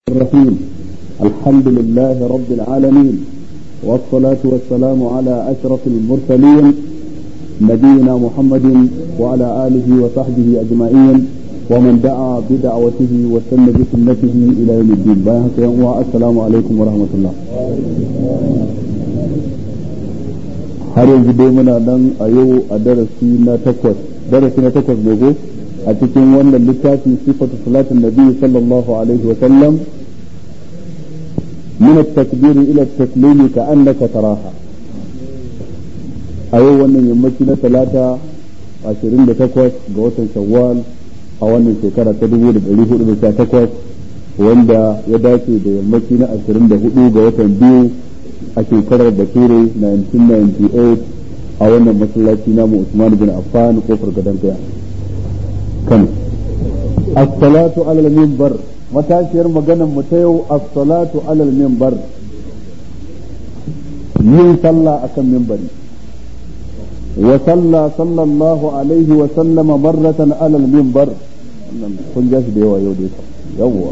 الرحيم الحمد لله رب العالمين والصلاة والسلام على أشرف المرسلين نبينا محمد وعلى آله وصحبه أجمعين ومن دعا بدعوته وسن بسنته إلى يوم الدين السلام عليكم ورحمة الله har yanzu dai muna nan a yau a darasi na takwas darasi na takwas ne ko a cikin wannan littafi sifatu salatin nabi sallallahu alaihi wa sallam min at-takbir ila at-taslim ka annaka taraha a yau wannan yammaci na talata 28 ga watan shawwal a wannan shekara ta 1418 wanda ya dace da yammaci na 24 ga watan biyu a shekarar bature 1998 a wannan masallaci namu Usman bin Affan kofar gadon gaya Kano as-salatu ala al-minbar matashiyar maganar mu ta yau as-salatu ala al-minbar yin sallah akan minbari wa salla sallallahu alaihi wa sallama marratan ala al-minbar kun ja shi da yawa yau da yawa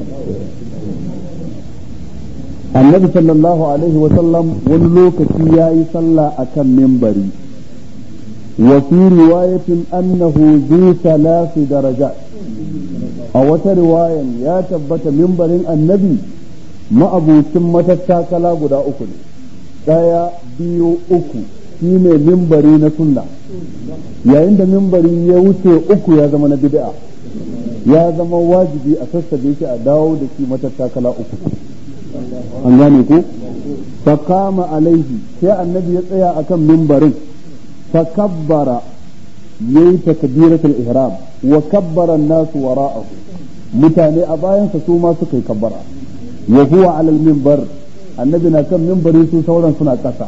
annabi sallallahu alaihi wa sallam wani lokaci ya yi sallah a kan mimbari wa fi riwayatin annahu zu salasi daraja a wata riwayan ya tabbata mimbarin annabi ma'abucin matattakala guda uku ne ɗaya biyu uku shi ne mimbari na sunna yayin da mimbari ya wuce uku ya zama na bid'a ya zama wajibi a sassabe shi a dawo da shi matattakala uku an gane ko fakama alaihi sai annabi ya tsaya akan mimbarin fakabbara yayi takbiratul ihram wa kabbara an-nasu wara'ahu mutane a bayansa su ma suka yi kabbara wa huwa ala al-minbar annabi na kan mimbari su sauran suna kasa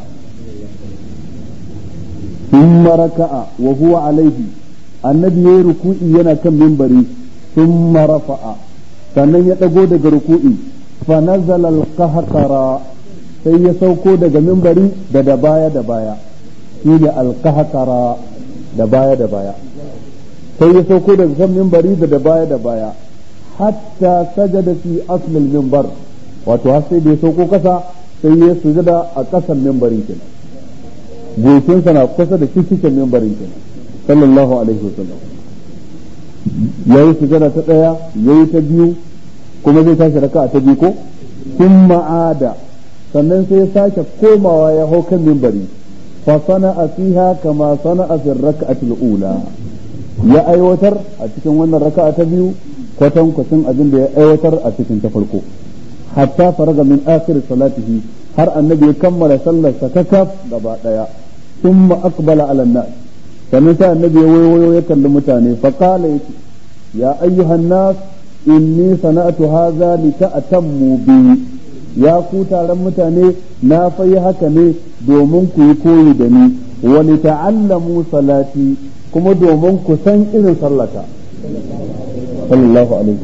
thumma raka'a wa huwa alaihi annabi yayi ruku'i yana kan mimbari thumma rafa'a sannan ya dago daga ruku'i فنزل القهقرة sai ya sauko daga mimbari da da baya da baya shi ne alkahakara da baya da baya sai ya sauko daga kan mimbari da da baya da baya hatta sajada fi aslil mimbar wato har sai da ya sauko kasa sai ya sujada a kasan mimbarin kenan goshinsa na kusa da cikin mimbarin kenan sallallahu alaihi wasallam yayi sujada ta daya yayi ta biyu kuma zai tashi raka ta biyu ko sun ma'ada sannan sai ya sake komawa ya hau kan mimbari fa sana'a fiha kama sana'a fi raka'atil ula ya aiwatar a cikin wannan raka'a ta biyu kwatan kwacin abin da ya aiwatar a cikin ta farko hatta faraga min akhir salatihi har annabi ya kammala sallar sa kakaf gaba daya thumma aqbala ala nas sannan sai annabi ya wayo ya kalli mutane fa qala ya ayyuhan nas inni sana'atu hadha li ta'tammu bi ya ku taron mutane na fayi haka ne domin ku yi koyi da ni wa li ta'allamu salati kuma domin ku san irin sallata sallallahu alaihi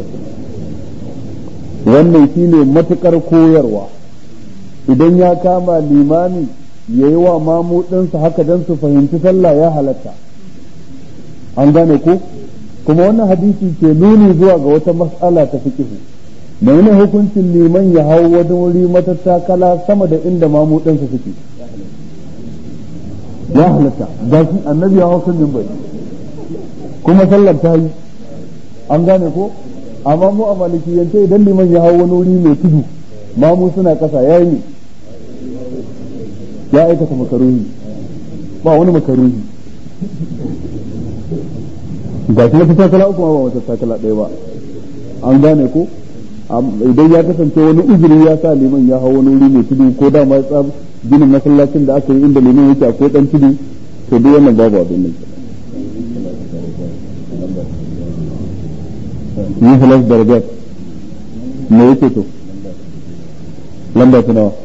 wannan shine matukar koyarwa idan ya kama limami yayi wa mamudinsa haka dan su fahimci sallah ya halatta an gane ko kuma wannan hadisi ke nuni zuwa ga wata mas'ala ta fikihu mai ne hukuncin liman ya hau wani wuri matattakala sama da inda mamudansa suke ya halatta ga shi annabi ya hau sun bai kuma sallar ta yi an gane ko amma mu a malikiyance idan liman ya hau wani wuri mai tudu mamu suna kasa ya yi ya aikata makaruhi ba wani makaruhi ga shi wata takala uku ba wata takala ɗaya ba an gane ko idan ya kasance wani uzuri ya sa liman ya hau wani wuri mai tudu ko da ma tsab ginin masallacin da aka yi inda liman yake akwai dan tudu to duk wannan babu abin nan yi halas darajat me yake to lamba ta nawa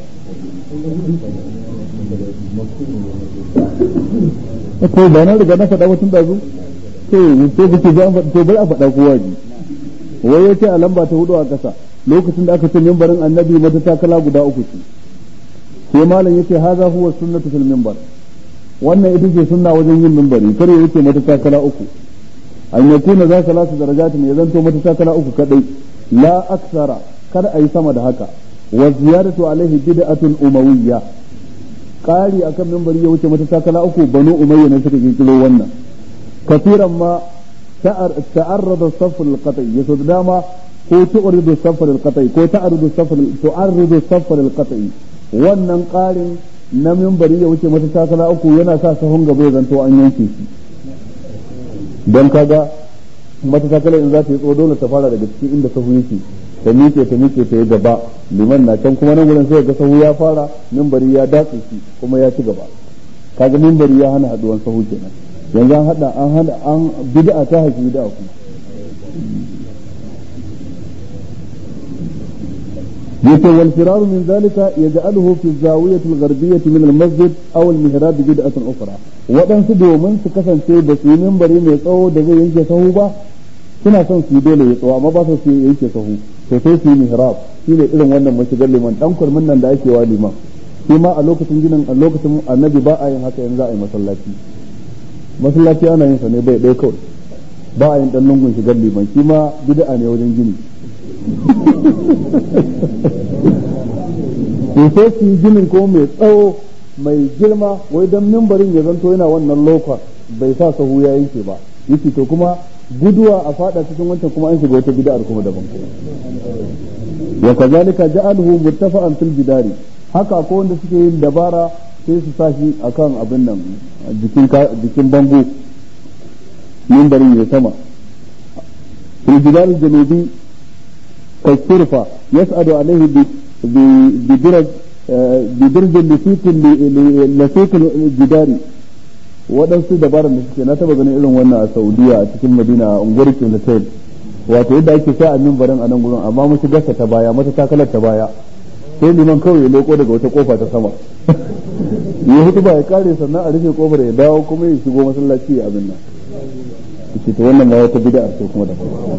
ko ba na riga na faɗa mutum da zu to to kake ga to bai a faɗa kowa ji wai yace a lamba ta hudu a ƙasa lokacin da aka ce mimbarin annabi mata takala guda uku ce sai malam yace haza huwa sunnatu fil mimbar wannan ita ce sunna wajen yin mimbari kar ya yace mata takala uku an yakuna za salatu darajatin ya zanto mata takala uku kadai la aksara kada a yi sama da haka wa ziyaratu alaihi bid'atun umawiyya ƙari akan mimbari ya wuce mata takala uku banu umayya ne suka kirkiro wannan kafiran ma ta'arrada saff al-qat'i yaso dama ko tu'ridu saff al-qat'i ko ta'ridu saff tu'arridu saff al-qat'i wannan ƙarin na mimbari ya wuce mata takala uku yana sa sahun gaba ya zanto an yanke shi don kaga mata takala in za ta yi tso dole ta fara daga cikin inda sahu yake ta miƙe ta miƙe ta yi gaba liman na can kuma nan gurin sai ga sahu ya fara mimbari ya datse shi kuma ya ci gaba kaga mimbari ya hana haduwan sahu kenan yanzu an hada an hada an bid'a ta haifi bid'a kuma yace wal firar min zalika yaj'aluhu fi zawiyati al-gharbiyyah min al-masjid aw al-mihrab bid'atan ukhra waɗansu domin su kasance da su mimbari mai tsawo da zai yanke sahu ba suna son su yi dole ya tsawo amma ba su su yanke sahu to sai su yi mihrab shine irin wannan mashigar liman dan kurmin nan da ake wa liman shi ma a lokacin ginin a lokacin annabi ba a yin haka yanzu a yi masallaci masallaci ana yin sa ne bai ɗaya kawai ba a yin dan lungun shigar liman shi ma bid'a ne wajen gini to sai su yi ginin ko mai tsawo mai girma wai dan mimbarin ya zanto yana wannan lokwa bai sa sahu ya yanke ba yake to kuma guduwa a fada cikin wancan kuma an shiga wata bid'ar kuma daban wa kazalika ja'aluhu muttafa'an fil bidari haka ko wanda suke yin dabara sai su sa shi akan abin nan jikin jikin bango mimbarin ya sama fil bidari janubi kasirfa yas'adu alaihi bi diraj بدرج لسيق لسيق الجداري waɗansu dabarar da suke na taba ganin irin wannan a saudiya a cikin madina a unguwar kilatel wato yadda ake sa a mimbarin a nan gurin amma musu gasa ta baya mata takalar ta baya sai liman kawai ya leko daga wata kofa ta sama ya hutu ba ya kare sannan a rufe kofar ya dawo kuma ya shigo masallaci ya abin nan ce ta wannan ma wata bid'a ce kuma da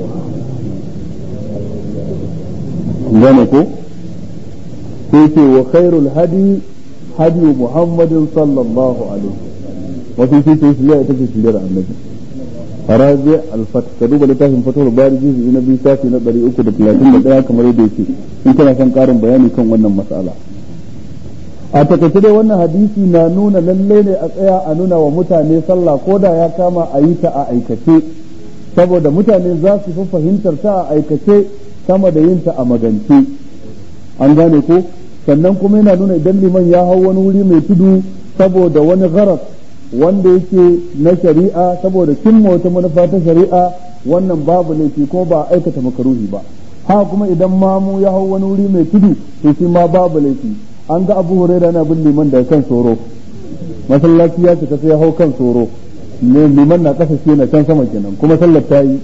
gane ko sai ce wa khairul hadi hadi muhammadin sallallahu alaihi wasu sai ce shirya ita ce shiryar annabi farazi alfat ka duba littafin fatawar bari jizu na biyu shafi na ɗari uku da talatin da ɗaya kamar yadda yake in kana son ƙarin bayani kan wannan mas'ala a takaice dai wannan hadisi na nuna lalle ne a tsaya a nuna wa mutane sallah ko da ya kama a yi ta a aikace saboda mutane za su fi fahimtar ta a aikace sama da yin ta a magance an gane ko sannan kuma yana nuna idan liman ya hau wani wuri mai tudu saboda wani gharas wanda yake na shari'a saboda cimma wata manufa ta shari'a wannan babu laifi ko ba aikata makaruhi ba ha kuma idan mamu ya hau wani wuri mai tudu to shi ma babu laifi an ga abu huraira na bin liman daga kan soro masallaci ya cika sai ya hau kan soro ne liman na kasa shi na can sama kenan kuma sallar ta yi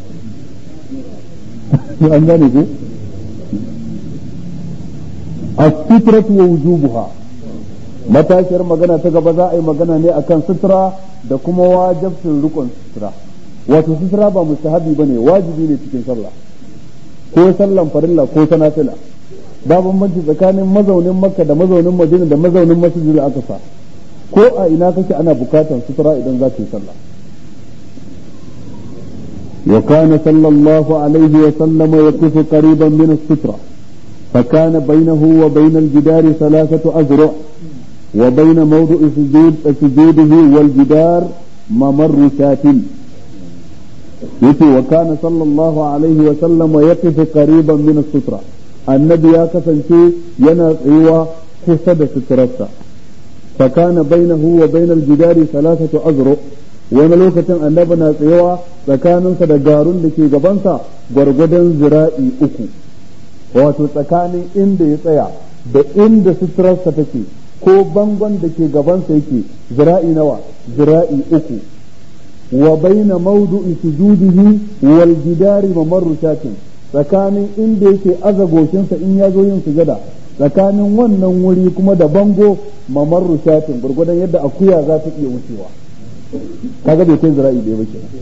an gane ko السترة ووجوبها matashiyar magana ta gaba za a yi magana ne akan sutura da kuma wajibcin rukun sutura wato sutura ba mustahabi bane wajibi ne cikin sallah ko sallan farilla ko ta nafila ba bambanci tsakanin mazaunin makka da mazaunin madina da mazaunin masjidil aqsa ko a ina kake ana bukatan sutura idan za ka yi sallah وكان صلى الله عليه وسلم يقف قريبا من الستره فكان بينه وبين الجدار ثلاثة أذرع وبين موضع سجود سجوده والجدار ممر شاة يتي وكان صلى الله عليه وسلم يقف قريبا من السترة النبي يا كسنتي ينا ايوا كسد سترته فكان بينه وبين الجدار ثلاثة أذرع wani lokacin annabi na tsayawa tsakaninsa da garun da ke gabansa gwargwadon zira'i uku wato tsakanin inda ya tsaya da inda suturarsa take ko bangon da ke gabansa yake zira'i nawa zira'i uku wa baina mawdu'i sujudihi wal jidari mamarru shatin tsakanin inda yake azagoshinsa in ya zo yin sujada tsakanin wannan wuri kuma da bango mamarru shatin gurgudan yadda akuya za ta iya wucewa kaga bai kai zira'i ɗaya ba kenan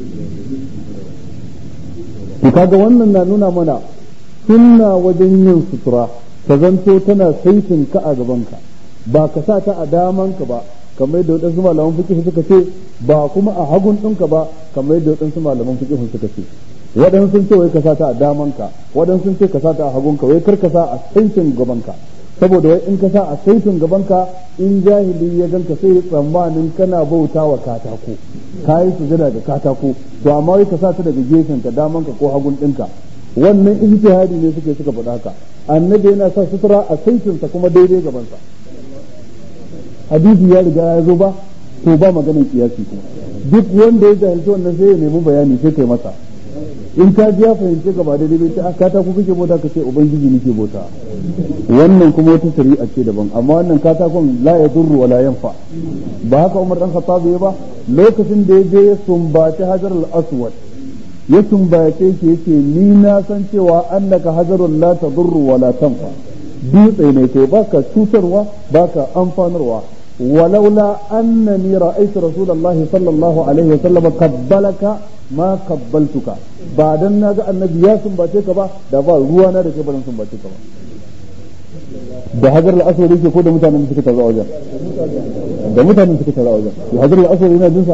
to kaga wannan na nuna mana sunna wajen yin sutura ta zanto tana saitin ka a gabanka ba ka sa ta a damanka ba kamar yadda waɗansu malaman fiqh suka ce ba kuma a hagun ɗinka ba kamar yadda waɗansu malaman fiqh suka ce waɗansu sun ce wai ka sa ta a damanka waɗansu sun ce ka sa ta a hagunka wai kar ka sa a saitin gabanka saboda wai in ka sa a saitin gabanka in jahili ya ganka sai ya tsammanin kana bauta wa katako ka yi sujada da katako to amma wai ka sa ta daga gefen ka damanka ko hagun ɗinka wannan ijtihadi ne suke suka faɗa haka annabi yana sa sutura a saitinsa kuma daidai gabansa hadisi ya riga ya zo ba to ba maganin kiyasi kuma duk wanda ya jahilci wannan sai ya nemi bayani sai kai masa in ka ji ya fahimce gaba daidai bai ce ka ta ku kake bauta ka ce ubangiji nake bauta wannan kuma wata shari'a ce daban amma wannan katakon la ya durru wa la yanfa ba haka Umar dan Khattab ya ba lokacin da ya je ya sumbaci Hajar al-Aswad ya sumbace shi yace ni na san cewa annaka hajarun la tadurru wa la tanfa dutse ne kai baka cutarwa baka amfanarwa ولولا أنني رأيت رسول الله صلى الله عليه وسلم قبلك ما قبلتك بعد أن النبي يا سنباتيك با دابا روانا da ke barin sumbace ka ba da hajar al-aswad yake ko da mutanen da suka tazo wajen da mutanen da suka tazo wajen ya hajar al-aswad yana jinsa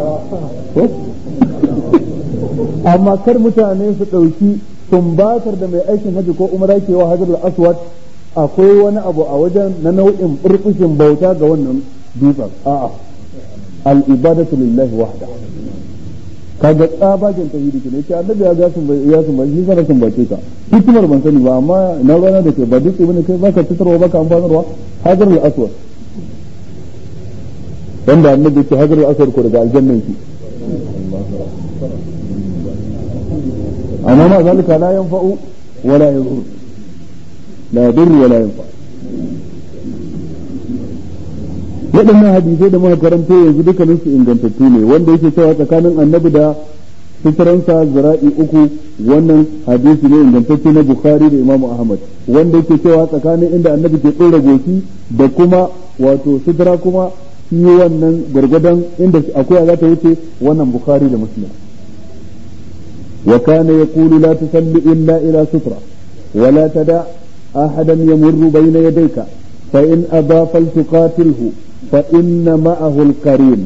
amma kar mutane su dauki sumbatar da mai aikin haji ko umara ke wa hajar al-aswad akwai wani abu a wajen na nau'in burkushin bauta ga wannan dutsen a'a al-ibadatu lillahi wahda kaga tsabagen tauhidi ne ce annabi ya ga sun ya sun bai zara sun bace ka hikimar ban sani ba amma na rana da ke ba dutse bane kai baka fitarwa baka amfanarwa hajar al-aswad wanda annabi ce hajar al-aswad ko daga aljannan ki amma ma zalika la yanfa'u wala yadhur la yadur wala yanfa waɗannan hadisai da muka karanto yanzu dukkanin su ingantattu ne wanda yake cewa tsakanin annabi da suturansa zira'i uku wannan hadisi ne ingantacce na bukhari da imamu ahmad wanda yake cewa tsakanin inda annabi ke tsora goshi da kuma wato sutura kuma shi wannan gwargwadon inda akwai za ta wuce wannan bukhari da muslim wa kana yaqulu la tusalli illa ila sutra ولا تدع أحدا يمر بين يديك فإن أبى فلتقاتله فإن معه القرين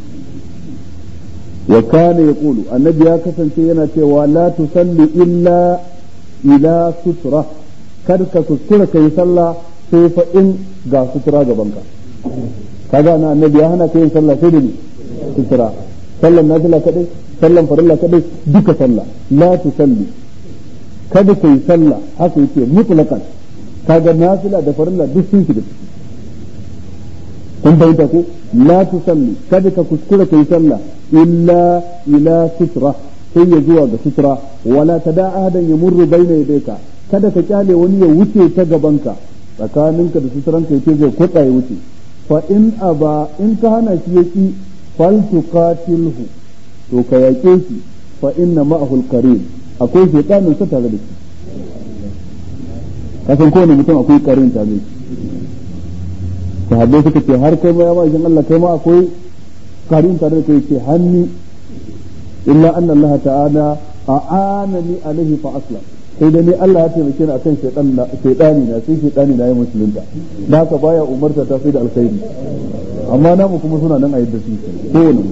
وكان يقول النبي كسن سينا ولا تصلي إلا إلى سترة كرك سترة كي صلى سيف إن غا سترة جبنك kaga na annabi ya hana kai sallah sai da ni sutura sallan nafila kadai sallan farilla kadai duka sallah la tusalli kada kai sallah haka yake mutlaqan kaga nafila da farilla duk sun shiga ciki kun bayyana ko la tusalli kada ka kuskura kai sallah illa ila sutra sai ya zuwa ga sutra wala tada ahadan yamurru baina yadayka kada ka kyale wani ya wuce ta gabanka tsakaninka da sutranka yake zai kwatsa ya wuce fa in aba in ka hana shi yaki fal tuqatilhu to ka yake shi fa inna ma'ahu al-qarin akwai shaytanin sa tare da shi kasan kowane mutum akwai karin tare da shi sahabbai suka ce har kai ma ya ma'aikin Allah kai ma akwai karin tare da kai ce hanni illa anna Allah ta'ala a'anani alaihi fa aslam sai da ni Allah ya taimake ni akan shaytan na shaytani na sai shaytani na ya musulunta da haka baya umarta ta sai da alkhairi amma namu kuma suna nan a yadda su kowane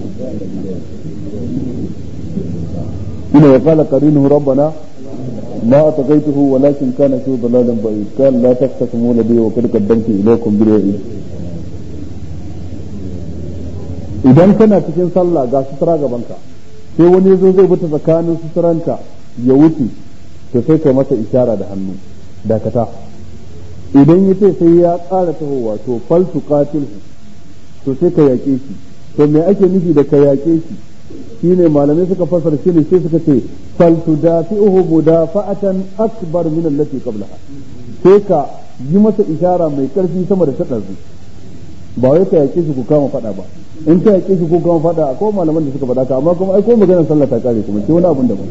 ina ya qala qarinuhu rabbana ما أتقيته ولكن كان في ضلال بعيد قال لا تختصموا لدي وقد قدمت إليكم بالوعيد idan kana cikin sallah ga sutura gabanka sai wani zo zai bata tsakanin suturanka ya wuce to sai kai masa ishara da hannu dakata idan ya ce sai ya ƙara tahowa to fal tuqatilhu to sai ka yaƙe shi to me ake nufi da ka yaƙe shi shine malamai suka fasara shi ne sai suka ce fal tudafi'uhu mudafa'atan akbar min allati qablaha sai ka yi masa ishara mai karfi sama da ta ɗazu ba wai ka yaƙe shi ku kama faɗa ba in ka yaƙe shi ku kama faɗa akwai malaman da suka faɗa ka amma kuma ai ko maganar sallah ta kare kuma sai wani abun daban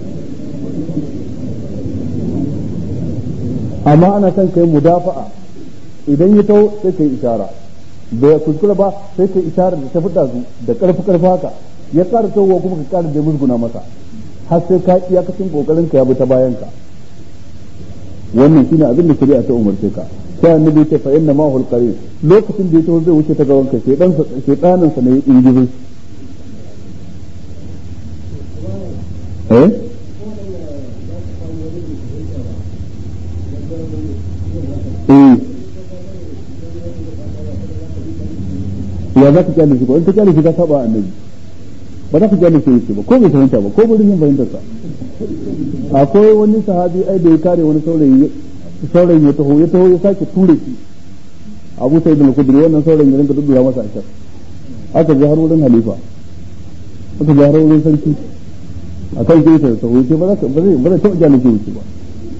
amma ana son kai mudafa'a idan ya tau sai kai ishara bai kuskura ba sai kai ishara da ta fita zu da karfi karfi haka ya ƙara tauwa kuma ka ƙara da musguna masa har sai ka iyakacin kokarin ka ya bi ta bayan ka wannan shine abin da shari'a ta umarce ka sai annabi ce fa inna ma hul qarin lokacin da ya taho zai wuce ta gaban ka sai dan sai danin sa ne ya ingizo eh eh ya za ka kyale shi ko in ka kyale shi ka saba annabi ba za ka kyale shi yake ba ko bai fahimta ba ko bai yin fahimtar sa akwai wani sahabi ai da ya kare wani saurayi saurayi ya taho ya taho ya sake ture shi abu sai da kudri wannan saurayin ya rinka duddura masa ashar aka je har wurin halifa aka je har wurin sarki a kan kisa da taho ce ba za ba zai ba zai taɓa kyale shi wuce ba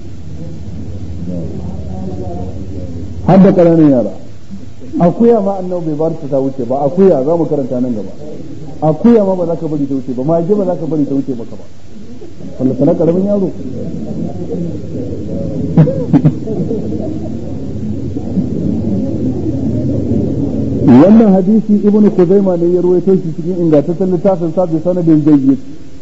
har da ƙananan yara akuya ma annabi bai bar ta wuce ba akuya za mu karanta nan gaba akuya ma ba za ka bari ta wuce ba mage ba za ka bari ta wuce maka ba wanda sana karamin yaro wannan hadisi ibnu kuzaima ne ya ruwaito shi cikin ingantaccen littafin sa bi sanadin jayyid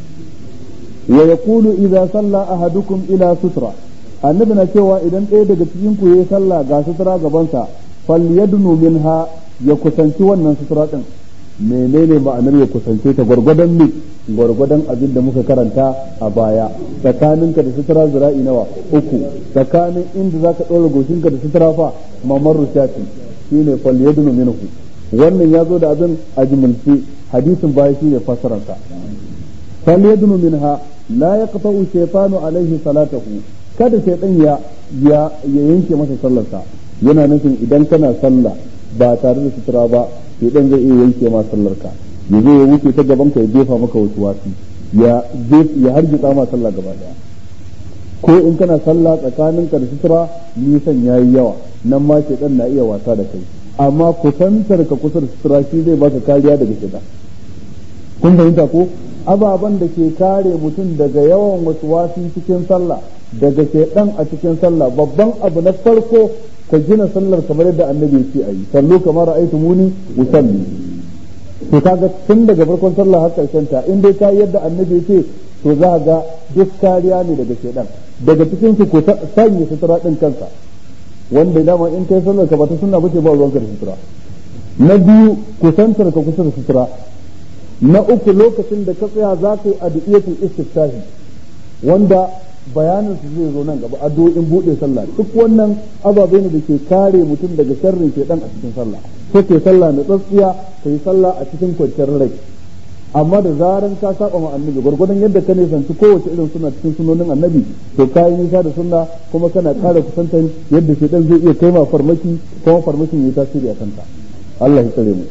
wa yaqulu idza salla ahadukum ila sutra annabi na cewa idan ɗaya daga cikin ku yayi sallah ga sutura gabansa falyadnu minha ya kusanci wannan sutura din menene ma'anar ya kusance ta gwargwadon ne gwargwadon abin da muka karanta a baya tsakaninka da sutura zira'i nawa uku tsakanin inda zaka ɗora goshinka da sutura fa mamar rushati shine falyadnu minhu wannan ya zo da abin a jimilce hadisin baya shine fasararsa falyadnu minha la yaqta'u shaytanu alaihi salatahu kada shaytan ya ya yanke masa sallarsa yana nufin idan kana sallah ba tare da sutura ba shaytan zai iya yanke ma sallarka ya zo ya wuce ta gaban ka ya jefa maka wasu wasi ya ya hargitsa ma sallah gaba daya ko in kana sallah tsakaninka da sutura nisan yayi yawa nan ma shaytan na iya wasa da kai amma kusantar ka kusa da sutura shi zai baka kariya daga shaytan kun fahimta ko ababen da ke kare mutum daga yawan wasu wasi cikin sallah daga shaidan a cikin sallah babban abu na farko ka gina sallar kamar yadda annabi ya ce ayi sallu kamar ra'aytu muni usalli to kaga tun daga farkon sallah har karshen ta in dai ka yadda annabi ya ce to za ga duk kariya ne daga shaidan daga cikin su ko sanya sutura din kansa wanda dama in kai sallar ka ba ta sunna bace ba ruwanka da sutura na biyu kusantar ka kusa da sutura na uku lokacin da ka tsaya za ka yi adiyatul istiftahi wanda bayanin su zai zo nan gaba addu'o'in bude sallah duk wannan ababe ne da ke kare mutum daga sharrin shedan a cikin sallah ko ke sallah na tsatsiya kai sallah a cikin kwanciyar rai amma da zaran ka saba ma annabi gwargwadon yadda ka nisanci kowace irin suna cikin sunonin annabi to ka yi nisa da sunna kuma kana kare kusantar yadda shedan zai iya kai ma farmaki kuma farmakin ya tasiri a kanta Allah ya tsare mu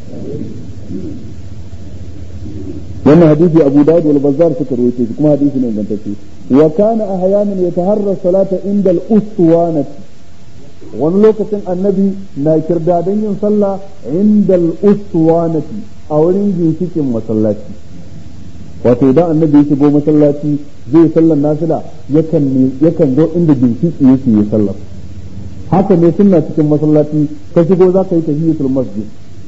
wannan hadisi Abu Dawud wal Bazzar suka rawaito shi kuma hadisi ne ingantacce wa kana ahyanan yataharra salata inda al-uswanati wani lokacin annabi na kirdadan yin sallah inda al-uswanati a wurin ginshikin masallaci wato idan annabi ya shigo masallaci zai sallar nafila yakan yakan zo inda ginshiki yake yi sallar haka ne sunna cikin masallaci ka shigo za ka yi tahiyatul masjid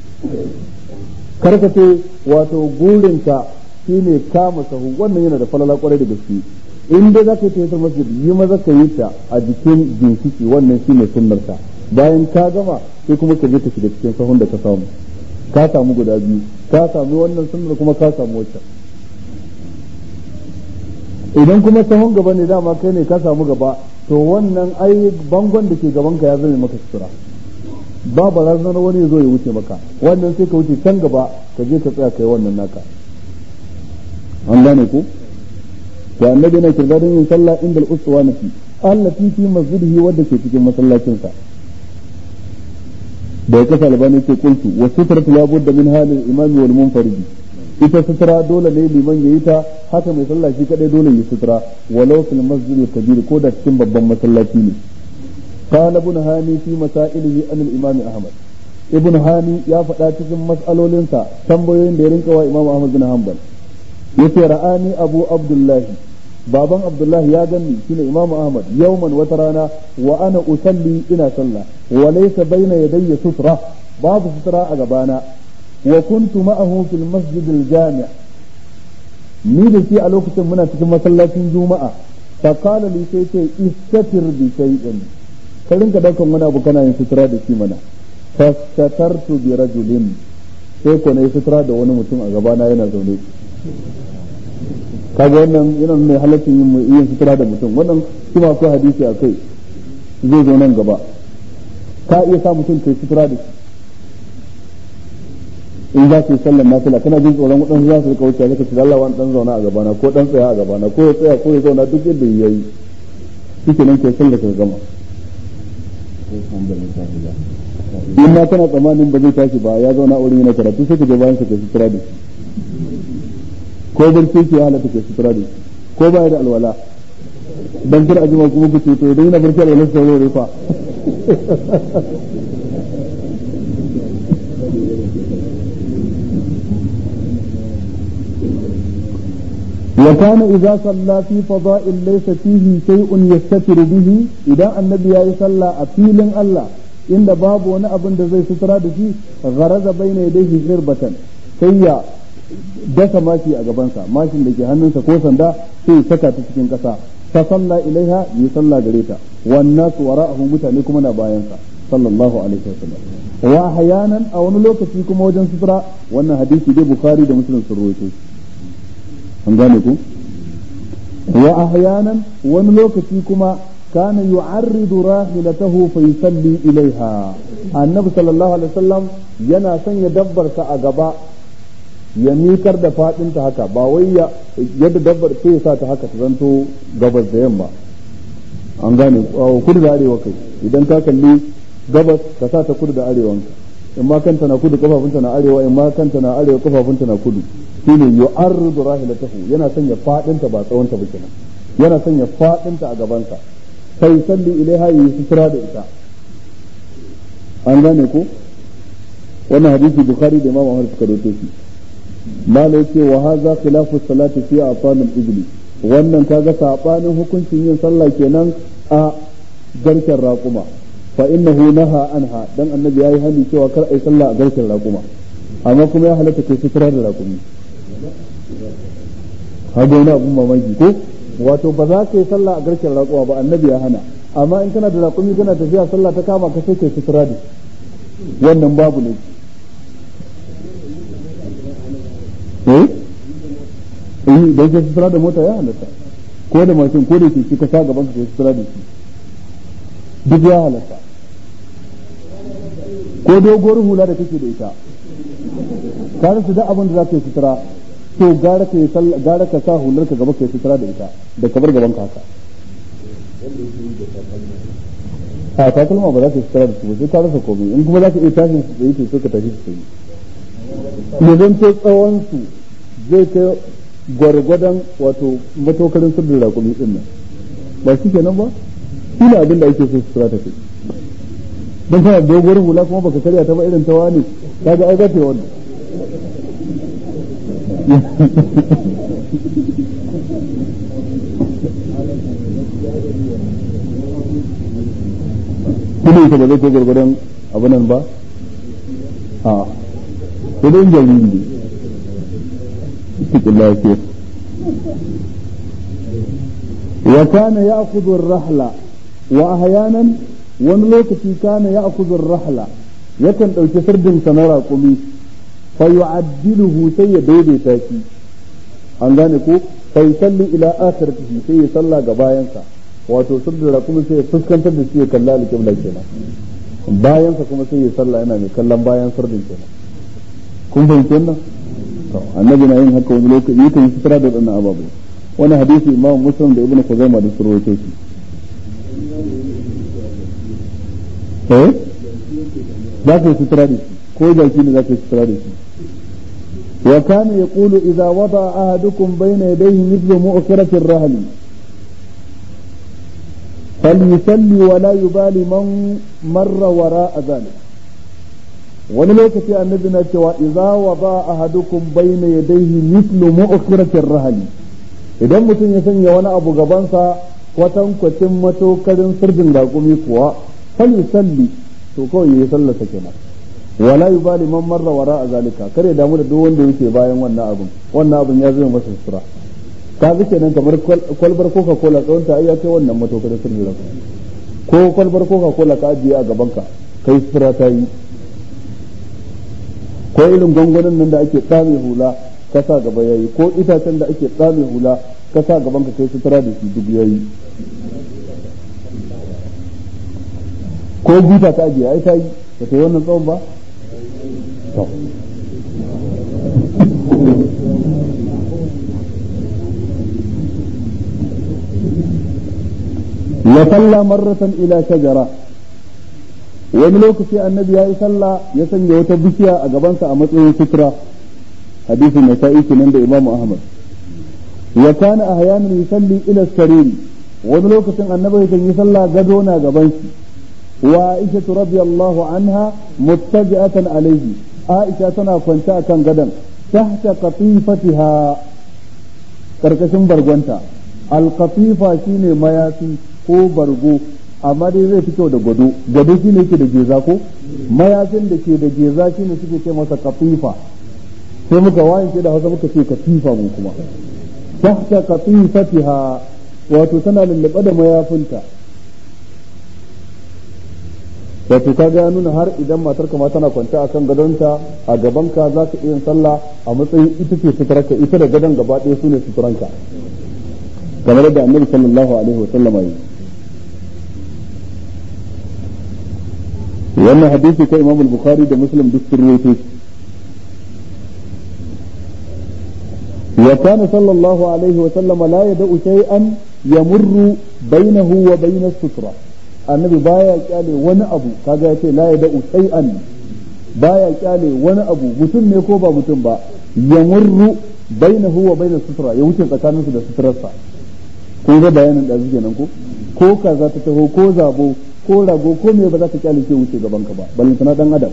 karka ce wato gurinka shine kama sahu wannan yana da falala kwarai da gaske in dai za ka yi tahiyatul masjid yi maza ka yi ta a jikin ginshiki wannan shine sunnarta bayan ka gama sai kuma ka je ka shiga cikin sahun da ka samu ka samu guda biyu ka samu wannan sunnar kuma ka samu wacce idan kuma sahun gaba ne dama kai ne ka samu gaba to wannan ai bangon da ke gaban ka ya zame maka sutura ba barazanar wani zo ya wuce maka wannan sai ka wuce can gaba ka je ka tsaya kai wannan naka an gane ko to annabi yana kirga don yin sallah inda al-uswa nafi allati fi masjidihi wadda ke cikin masallacin sa da ya kasa albani ce kuntu wa sutratu la budda min halil imami wal munfaridi ita sutura dole ne liman yayi ta haka mai sallah shi kadai dole yi sutura walau fil masjidil kabir ko da cikin babban masallaci ne قال ابن هاني في مسائله عن الإمام أحمد ابن هاني يا فدا cikin mas'alolinsa tambayoyin da ya rinka wa Imam Ahmad bin Hanbal yace ra'ani Abu Abdullah baban Abdullah ya ganni shine Imam Ahmad yawman wata rana wa ana usalli ina sallah wa laysa bayna yadayya sutra babu sutra a gabana wa kuntu ma'ahu fil masjid al jami' ni da shi a lokacin muna cikin masallacin juma'a fa qala li sai ce istatir bi shay'in ka rinka daukan wani abu kana yin sutura da shi mana fastatartu bi rajulin sai ko na yi sutura da wani mutum a gabana yana zaune kaga wannan yana nuna halaccin yin yin sutura da mutum wannan kuma akwai hadisi a kai zai zo nan gaba ka iya sa mutum kai sutura da shi in za su yi sallar nafila kana jin tsoron waɗansu za su rika wuce zaka ce Allah wani dan zauna a gabana ko dan tsaya a gabana ko ya tsaya ko ya zauna duk yadda ya yi shike nan kai sallar ka gama in ma kana tsammanin ba zai tashi ba ya zauna a wurin yana karatu sai ka je bayan sa kai sutura da shi ko barci ke halatta kai sutura da shi ko baya da alwala dan kar ajima kuma ku ce to idan yana barci alwala sai zai rufa وكان إذا صلى في فضاء ليس فيه شيء يستتر به إذا النبي صلى أفيل الله إن باب وانا أبن زي سترى به غرز بين يديه غربة سيا dasa mashi a gabansa mashin da ke hannunsa ko sanda sai saka ta cikin ƙasa fa salla ilaiha yi salla gare ta wannan su wara'ahu mutane kuma na bayansa sallallahu alaihi wasallam wa ahyanan a wani lokaci kuma wajen sutura wannan hadisi dai bukhari da muslim sun rawaito shi an gane ku wa ahyanan wani lokaci kuma kana yu'arridu rahilatahu fa yusalli ilaiha annabi sallallahu alaihi wasallam yana sanya dabbarsa a gaba ya mikar da fadinta haka ba wai ya yadda dabbar sai ya sa ta haka ta zanto gabas da yamma an gane kudu da arewa kai idan ka kalli gabas ka sa ta kudu da arewanka in ma kanta na kudu kafafunta na arewa in ma kanta na arewa kafafunta na kudu shine yu'arridu rahilatahu yana sanya fadinta ba tsawonta ba kenan yana sanya fadinta a gabansa sai salli ilaiha yi sutura da ita an gane ko wannan hadisi bukhari da imam ahmad suka rawaito shi mala yace wa hadha khilafu salati fi afanil ibli wannan kaga sabanin hukuncin yin sallah kenan a garken raƙuma fa innahu naha anha dan annabi yayi hani cewa kar ai sallah a garken raƙuma amma kuma ya halatta kai sutura da raƙumi haka wani abun mamaki ko wato ba za ka yi sallah a garken raƙuma ba annabi ya hana amma in kana da raƙumi kana tafiya sallah ta kama ka sai kai sutura da wannan babu ne eh eh da yake sutura da mota ya halatta ko da mashin ko da ke ka sa gaban ka kai sutura da shi duk ya halatta ko doguwar hula da kake da ita ka rasa duk abin da za ka yi sutura to gara ka gara ka sa hular ka gaba ka yi sutura da ita da ka bar gaban ka haka a takalma ba za ka yi sutura da su ba sai ka rasa komai in kuma za ka iya tashin su tsaye to sai ka tashi su tsaye ne zan ce tsawon su zai kai gwargwadon wato matokarin sirrin rakumi din nan ba shi kenan ba shi ne abin da ake so sutura ta kai don kana doguwar hula kuma baka karya ta ba irin ta wani kaga ai zafe wannan kudin ka ba zai kai gwargwadon abinan ba a kudin jariri ne cikin lafiya wa kana ya'khudhu ar-rahla wa ahyanan wani lokaci kana ya'khudhu ar-rahla yakan dauki sirdin sa na raƙumi fa yu'addiluhu sai ya daidaita shi an gane ko fa yusalli ila akhiratihi sai ya salla ga bayansa wato sirdin raƙumi sai ya fuskantar da shi ya kalla al-qibla kenan bayansa kuma sai ya salla yana mai kallon bayan sirdin kenan kun fahimci wannan annabi na yin haka wani lokaci yakan yi sutura da wadannan ababai wani hadisi imam muslim da ibnu khuzaima da su rawaito shi eh za ka yi sutura da shi ko jaki ne za ka yi sutura da shi wa kana yaqulu idza wada ahadukum bayna yadayhi mithlu mu'khirati ar-rahl فليصلي ولا يبالي من مر وراء ذلك wani lokaci annabi na cewa idza wada ahadukum bayna yadayhi mithlu mu'khiratir rahli idan mutum ya sanya wani abu gabansa kwatan kwacin matokarin sirdin raƙumi kuwa fal yusalli to kawai yayi sallar sa kenan wala yubali man marra wara zalika kare damu da duk wanda yake bayan wannan abun wannan abun ya zama masa sutura ka ga kenan kamar kwalbar coca cola tsawon ta ya kai wannan matokarin sirdin raƙumi ko kwalbar coca cola ka ajiye a gaban ka kai sutura ta yi ko irin gwangwanin nan da ake tsame hula ka sa gaba yayi ko itacen da ake tsame hula ka sa gaban ka kai sutura da shi duk yayi ko buta ta ajiye ai ta yi ba ta yi wannan tsawon ba to ya salla marratan ila shajara wani lokaci annabi ya yi sallah ya sanya wata bishiya a gabansa a matsayin sutura hadisin na sa'i kenan da imamu ahmad wa kana ahyanan yusalli ila sariri wani lokacin annabi kan yi sallah gado na gaban shi wa aisha radiyallahu anha muttaji'atan alayhi aisha tana kwance akan gadon tahta qatifatiha karkashin bargonta alqatifa shine mayafi ko bargo amma dai zai fi kyau da gado gado shine yake da geza ko mayafin da ke da geza shine suke ce masa qatifa sai muka waye da hausa muka ce katifa mu kuma tahta qatifatiha wato tana lullube da mayafinta wato ka ga nuna har idan matar ma tana kwance a kan gadonta a gabanka za ka iya sallah a matsayin ita ce suturarka ita da gadon gaba ɗaya su ne suturanka kamar da annabi sallallahu alaihi wa sallam yi wannan hadisi ko imam al-bukhari da muslim duk sun rawaito وكان صلى الله عليه وسلم لا يدع شيئا يمر بينه وبين السترة النبي بايا kyale wani abu kaga yace la yad'u shay'an baya kyale wani abu mutum ne ko ba mutum ba yamurru bainahu wa bain sutra ya wuce tsakanin su da sutrarsa ko ga bayanin da zuke nan ko ko kaza ta taho ko zabo ko rago ko me ba za ta kyale ke wuce gaban ka ba balantana dan adam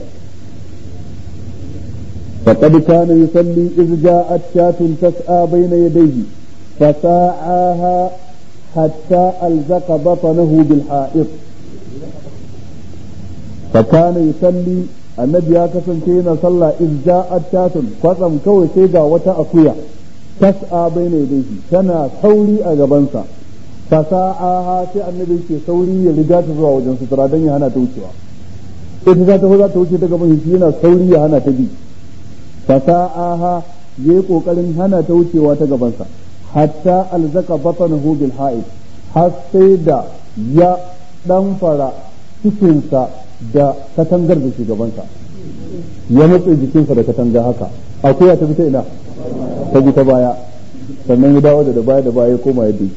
فقد كان يصلي إذ جاءت شاة تسعى بين يديه فساعاها حتى ألزق بطنه بالحائط فكان يصلي النبي كسن كينا صلى إذ جاءت شاة قسم كوي سيغا وتا أكويا تسعى بين يديه كان ثوري أجبنسا فساعاها في النبي كي ثوري يرجع تزوى وجن سترا دنيا هنا توشوا إذا ذات هو ذات توشي تقبل هنا ثوري هنا تجي fasa'aha ya yi ƙoƙarin hana ta wucewa ta gabansa hatta alzaka batanahu bil ha'id har sai da ya ɗanfara cikinsa da katangar da ke gabansa ya matsa jikinsa da katanga haka akuya ta fita ina ta bi ta baya sannan ya dawo da baya da baya ya koma yadda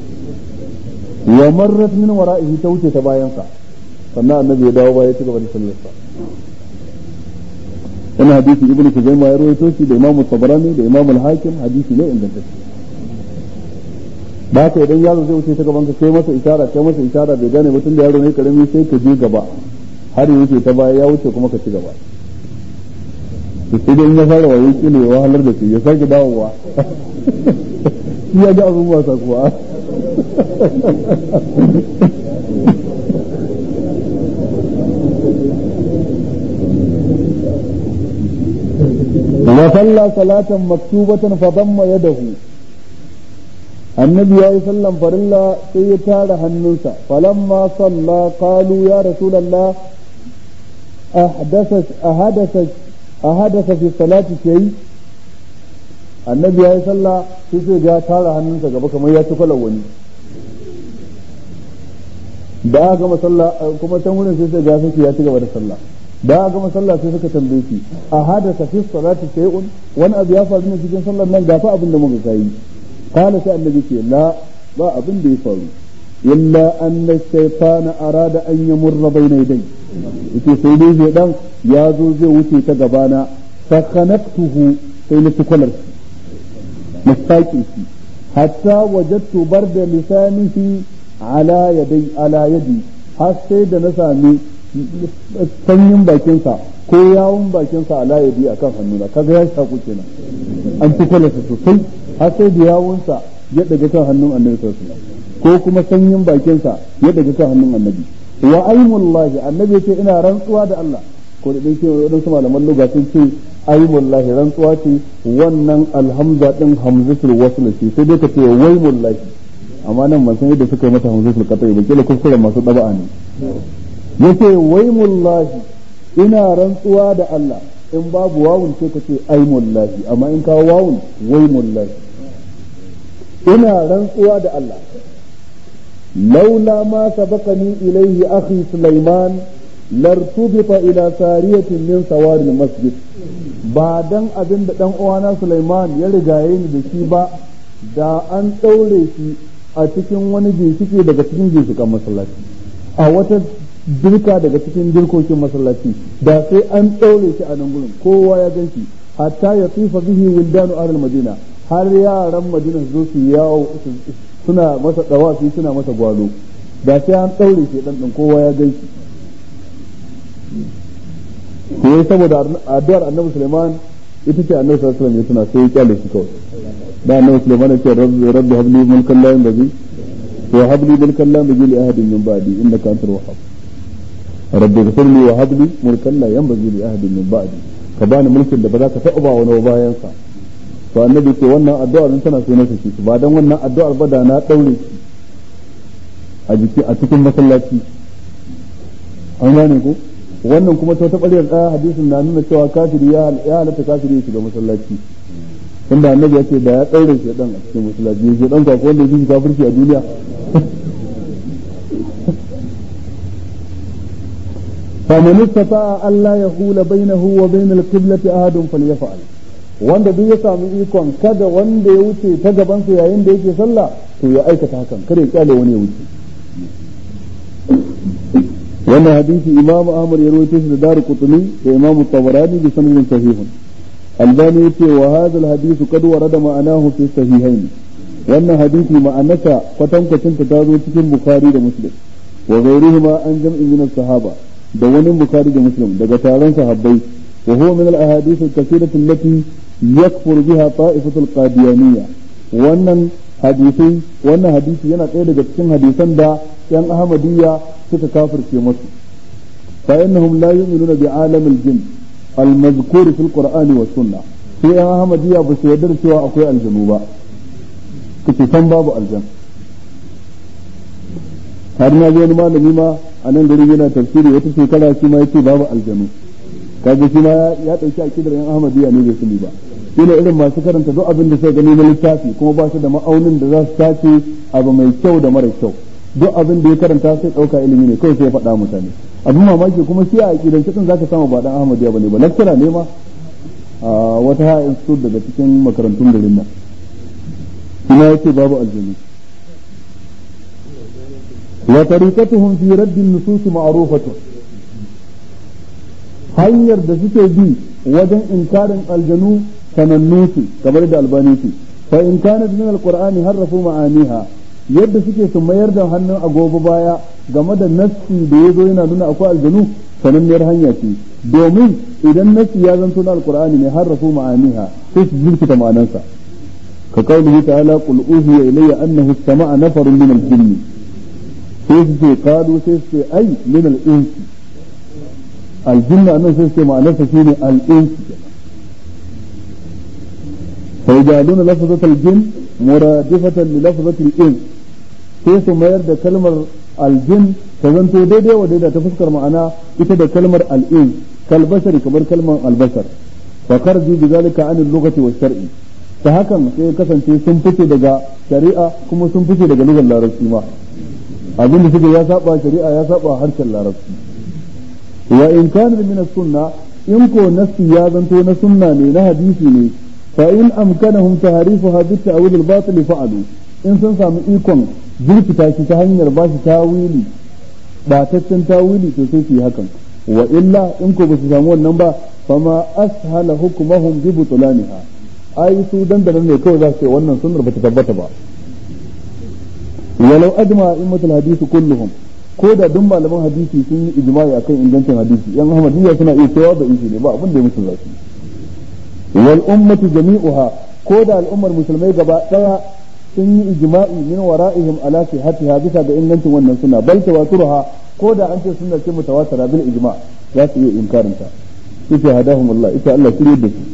wa marrat min wara'ihi ta wuce ta bayansa sannan annabi ya dawo baya ya ci gaba da sallarsa wani hadisi ibnu kuzaima ya rawaito shi da imamu tabarani da imamu al-hakim hadisi ne ingantacce ba ka idan yaro zai wuce ta gaban ka kai masa isara kai masa isara bai gane mutum da yaro ne karami sai ka je gaba har ya wuce ta baya ya wuce kuma ka ci gaba to sai dai ya fara wayo kile ya wahalar da shi ya sake dawowa shi ya ga abin wasa kuwa وصلى صلاة مكتوبة فضم يده النبي عليه وسلم فرلا سيتار هنوسا فلما صلى قالوا يا رسول الله أحدث أحدث أحدث في الصلاة شيء النبي عليه صلى sai ga tara hannunsa gaba kamar ya ci wani da aka gama sallah kuma can wurin sai sai ga sai ya ci gaba da sallah da aka gama sallah sai suka tambaye shi a hadasa fi salati shay'un wani abu ya faru ne cikin sallar nan gafa abin da muka kai kana sai annabi ce la ba abin da ya faru illa anna shaytana arada an yamurra bayna yaday yace sai dai shaydan ya zo zai wuce ta gabana fa khanaftuhu sai na tukular shi mustaqi shi hatta wajadtu barda lisanihi ala yadi ala yadi har sai da na sami sanyin bakinsa ko yawun bakinsa a layabi a kan hannuna kaga ya shaku kenan an fi kwalata sosai har sai da yawunsa ya daga kan hannun annabi sallallahu ko kuma sanyin bakinsa ya daga kan hannun annabi wa aimullahi annabi ya ce ina rantsuwa da Allah ko da dai wadansu malaman lugha sun ce aimullahi rantsuwa ce wannan alhamza din hamzatul wasl ce sai dai ka ce waimullahi amma nan ban san yadda suka yi mata hamzatul qat'i ba kila kuskuren masu daba'a ne yace waimullahi ina rantsuwa da Allah in babu wawun sai ka ce aimullahi amma in kawo wawun waimullahi ina rantsuwa da Allah laula ma sabaqani ilayhi akhi sulaiman lartubita ila sariyatin min sawari masjid ba dan abin da dan uwana sulaiman ya rigaye ni da shi ba da an daure shi a cikin wani ginshiki daga cikin ginshikan masallaci a wata dirka daga cikin dirkokin masallaci da sai an daure shi a nan gurin kowa ya gan shi hatta ya tsifa bihi wildanu ahlul madina har yaran madina su zo su yawo suna masa dawafi suna masa gwalo da sai an daure shi dan dan kowa ya gan shi ko saboda addu'ar annabi Sulaiman ita ce annabi sallallahu alaihi wasallam ya tuna sai ya kyale shi kawai da annabi Sulaiman ya ce rabbi rabbi habli mulkan la yanbaghi wa habli mulkan la yanbaghi li ahadin min ba'di innaka antal wahhab rabbi ghfirli wa habli mulkan la yanbaghi li ahadin min ba'di ka bani mulkin da ba za ka taɓa ba wani bayan sa to annabi ce wannan addu'ar nan tana so na saki ba dan wannan addu'ar ba da na daure shi a jiki a cikin masallaci an gane ko wannan kuma ta ta ɓaryar ɗaya hadisin na nuna cewa kafiri ya halatta kafiri ya shiga masallaci tunda annabi ya ce da ya ɗaure shi ɗan a cikin masallaci ya ɗan kwakwa wanda ya fi kafirci a duniya فمن استطاع ألا يحول بينه وبين القبلة أحد فليفعل wanda duk ya samu ikon kada wanda ya wuce ta gabansa yayin da yake sallah to ya aikata hakan kada ya kyale wani ya wuce wannan hadisi imam ahmad ya rawaito shi da daru qutni da imam tabarani bi sanadin sahihun albani yace wa hadha alhadith qad warada ma'anahu fi sahihain wannan hadisi ma'anarsa kwatankwacin ta zo cikin bukhari da muslim wa ghayrihima an jam'in min sahaba da wani bukhari da muslim daga taron sahabbai wa huwa min al-ahadith al-kathirah allati yakfur biha ta'ifatu al-qadiyaniyya wannan hadisi wannan hadisi yana ɗaya daga cikin hadisan da yan ahmadiyya suka kafirce masu fa innahum la yu'minuna bi alamil jin al-mazkur fil qur'ani was sunnah sai yan ahmadiyya ba su yarda cewa akwai aljanu ba kace san babu aljan har na ga wani malami ma a nan garin yana tafsiri wata shekara shi ma yace babu aljanu kaga shi ma ya dauki akidar yan ahmadiyya ne bai sani ba shine irin masu karanta duk abin da suka gani na littafi kuma ba su da ma'aunin da za su tace abu mai kyau da mara kyau duk abin da ya karanta sai dauka ilimi ne kawai sai ya faɗa mutane abin mamaki kuma shi a aqidan cikin zaka samu ba dan ahmadiyya bane ba lecturer ne ma a wata ha institute daga cikin makarantun garin nan kuma yace babu aljanu wa tariqatuhum fi radd an-nusus ma'rufatun hanyar da suke bi wajen inkarin aljanu sanannu su kamar da albani ce fa in kanat min alqur'ani harrafu ma'aniha yadda suke su mayar da hannun agogo baya game da nassi da yazo yana nuna akwai aljanu sananniyar hanya ce domin idan nassi ya zanto na alqur'ani ne harrafu ma'aniha sai su jirkita ma'anansa ka qaulihi ta'ala qul uhiya ilayya annahu istama'a nafarun min al-jinni sai su ce qalu sai su ce ai min al-insi aljinna nan sai su ce ma'anarsa shine al-insi فيجعلون لفظة الجن مرادفة للفظة الإنس sai su mayar da kalmar aljin ta zanto daidai wa daidai ta fuskar ma'ana ita da kalmar al'in kalbashar kamar kalmar albashar fa karji bi zalika an al-lughati wa shar'i ta hakan sai kasance sun fice daga shari'a kuma sun fice daga lugar larabci ma abin da suke ya saba shari'a ya saba harshen larabci wa in kana min as-sunna in ko nasi ya zanto na sunna ne na hadisi ne فإن أمكنهم تهريفها بالتأويل الباطل فعلوا إن سن سامي إيكون jirki ta shi ta hanyar ba shi tawili bataccen tawili to sai su yi hakan wa illa in ko ba su samu wannan ba fama ashala hukumahum bi butulaniha ai su dandanan ne kawai za su ce wannan sunnar ba ta tabbata ba walau ajma immatul hadisi kulluhum ko da duk malaman hadisi sun yi ijma'i akan ingancin hadisi yan ahmadiyya suna iya cewa da isi ne ba abin da ya musu zafi wal ummatu jami'uha ko da al'ummar musulmai gaba daya sun yi ijma'i min wara'ihim ala sihhatiha bisa ga ingancin wannan suna bal tawaturuha ko da an ce sunna ce mutawatira bil ijma' za su iya inkarin ta yace hadahum Allah ita Allah shirye da su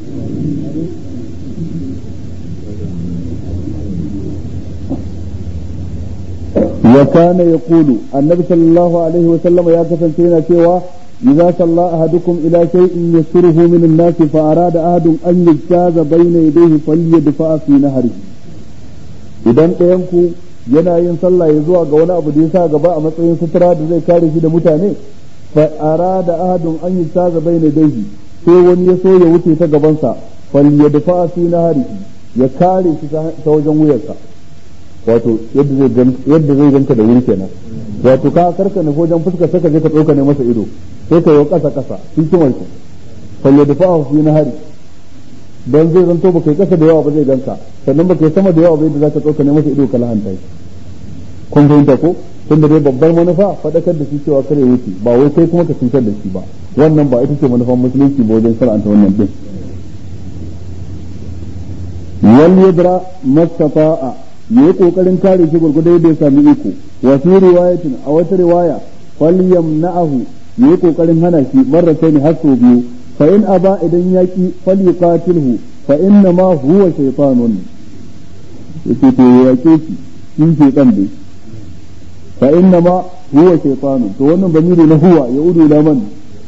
وكان يقول النبي صلى الله عليه وسلم يا كفن سينا سوى إذا صلى أحدكم إلى شيء يسره من الناس فأراد أحد أن يجتاز بين يديه فليدفع في نهره idan ɗayanku yana yin sallah ya zuwa ga wani abu da ya sa gaba a matsayin sutura da zai kare shi da mutane fa arada ahadun an yi saga bayna daihi sai wani ya so ya wuce ta gabansa fal yadfa fi naharihi ya kare shi ta wajen wuyarsa wato yadda zai yadda zai ganka da wuri kenan wato ka karka ne wajen fuskar saka je ka dauka ne masa ido sai ka yi kasa kasa hikimar ku fal yadfa fi nahari dan zai zanto baka yi kasa da yawa ba zai ganka sannan baka yi sama da yawa ba yadda zaka dauka ne masa ido ka lahanta shi kun fahimta ko tunda dai babbar manufa faɗakar da shi cewa kare wuce ba wai kai kuma ka cutar da shi ba wannan ba ita ce manufan musulunci ba wajen shar'anta wannan din wal yadra mastata'a yayi kokarin kare shi gurgurda yadda ya sami iko wa fi riwayatin a wata riwaya falyamna'ahu yayi kokarin hana shi marratayn har sau biyu fa in aba idan yaki falyuqatilhu fa inna ma huwa shaytanun yake to yake shi shi shaytan dai fa inna ma huwa shaytanun to wannan bamiri na huwa ya udu ila man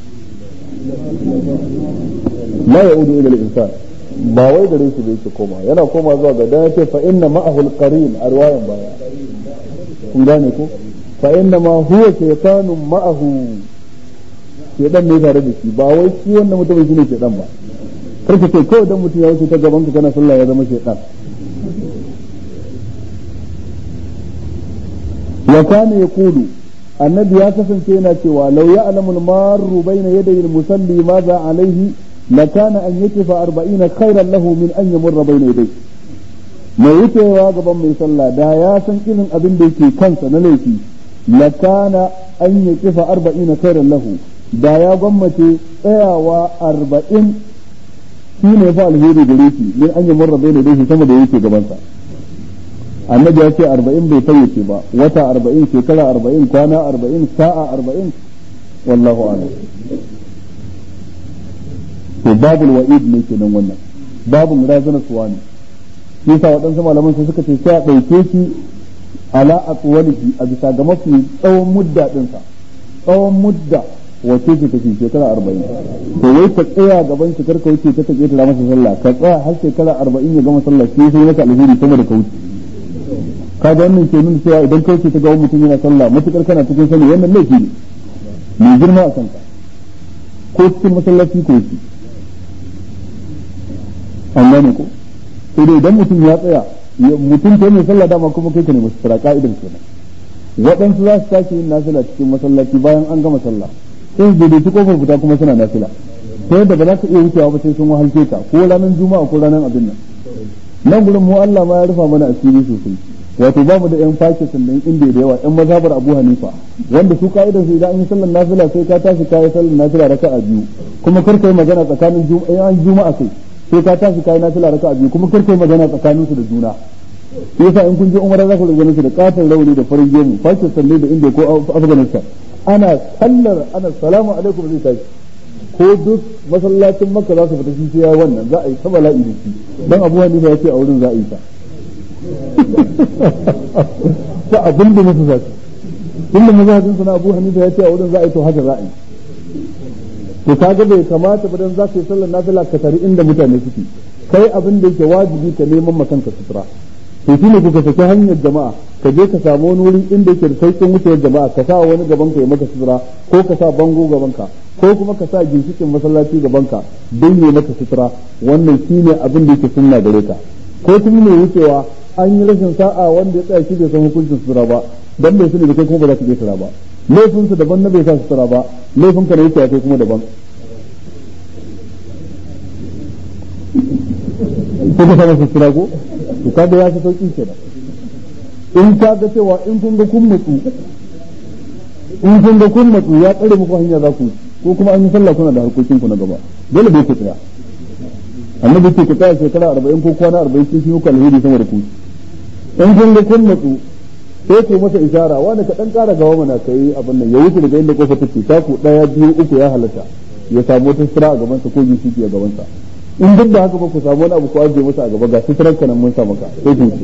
la ya udu ila al-insan ba wai gare shi bai koma yana koma zuwa ga dan yace fa inna ma'ahu al-qarin a riwayan baya kun gane ko fa inna ma huwa shaytanun ma'ahu shedan ne tare da shi ba wai shi wannan mutum shine shedan ba kar ka ce kawai dan mutum ya wuce ta gaban ka kana sallah ya zama shedan wa kana yaqulu annabi ya kasance yana cewa law ya'lamu al-marru bayna yaday al-musalli madha alayhi lakana an yakifa 40 khairan lahu min an yamurra bayna yaday mai wucewa gaban mai sallah da ya san irin abin da yake kansa na laifi lakana an yakifa 40 khairan lahu da ya gwammace tsayawa 40 shine fa alheri gare shi min an yamurra bayna yaday sama da yake gabansa annabi ya ce arba'in bai fayyace ba wata arba'in shekara arba'in kwana arba'in sa'a arba'in wallahu a'lam to babul wa'id ne kenan wannan babun razana suwa ne shi yasa waɗansu malaman sai suka ce sai a ɗauke shi ala atwalihi a bisa ga mafi tsawon mudda ɗinsa tsawon mudda wace ce take shekara arba'in to wai ka tsaya gaban shi karka wuce ta take ta masa sallah ka tsaya har shekara arba'in ya gama sallah sai sai maka alheri sama da ka wuce kaga wannan ke nuna cewa idan kai ce ta ga mutum yana sallah matukar kana cikin sani wannan laifi ne mai girma a kanka ko cikin masallaci ko shi an gane ko sai dai idan mutum ya tsaya mutum ke mai sallah dama kuma kai ka ne masu tsara ka'idar kenan waɗansu za su tashi yin nasila cikin masallaci bayan an gama sallah sai su daidaiti kofar fita kuma suna nasila ta yadda ba za ka iya wucewa ba sai sun wahalce ka ko ranar juma'a ko ranar abin nan nan gurin mu Allah ma ya rufa mana asiri sosai wato ba mu da yan Pakistan da India da yawa yan mazhabar Abu Hanifa wanda su ka'idar su idan an yi sallar nafila sai ka tashi kai sallar nafila raka'a biyu kuma kar kai magana tsakanin juma'a juma'a kai sai ka tashi kai nafila raka'a biyu kuma kar kai magana tsakanin su da juna yasa in kun je umara za ku ga su da katon rauni da farin gemu Pakistan ne da India ko Afghanistan ana sallar ana salamu alaikum zai tashi ko duk masallacin makka za su fita shi sai ya wannan za a yi ta bala'i da shi dan abu hanifa ya ce a wurin za a yi ta ta abin da musu zasu tunda mazhabin sana abu hanifa ya ce a wurin za a yi to haka za a yi to kaga bai kamata ba dan za ka yi sallar nafila ka tari inda mutane suke kai abin da yake wajibi ka neman makanka sutura to shi ne kuka saki hanyar jama'a ka je ka samu wani wuri inda yake da sauƙin wucewar jama'a ka sa wani gaban ka ya maka sutura ko ka sa bango gaban ka ko kuma ka sa ginshikin masallaci gaban ka don ya maka sutura wannan shi ne abin da yake sunna gare ka ko kuma mai wucewa an yi rashin sa'a wanda ya tsaya shi bai san hukuncin sutura ba dan bai sani da kai kuma ba za ka je sutura ba laifinsa daban na bai sa sutura ba laifin ka ne yake kai kuma daban ko ka sa sutura ko to kaga ya fi sauki kenan in ka ga cewa in kun ga kun mutsu in kun ga kun mutsu ya tsare muku hanya za ku ko kuma an yi sallah kuna da harkokin ku na gaba dole bai ku tsaya annabi ce ku tsaya shekara arba'in ko kwana arba'in sun fi muku alheri sama da ku in kun ga kun mutsu sai ku masa isara wanda ka dan kara gawa mana kai abin nan ya wuce daga inda kofa take ta ku daya biyu uku ya halatta ya samu wata sira a gaban sa ko ginshiki a gaban sa in duk da haka ba ku samu wani abu ku ajiye masa a gaba ga sitirar kanan mun sa maka sai ku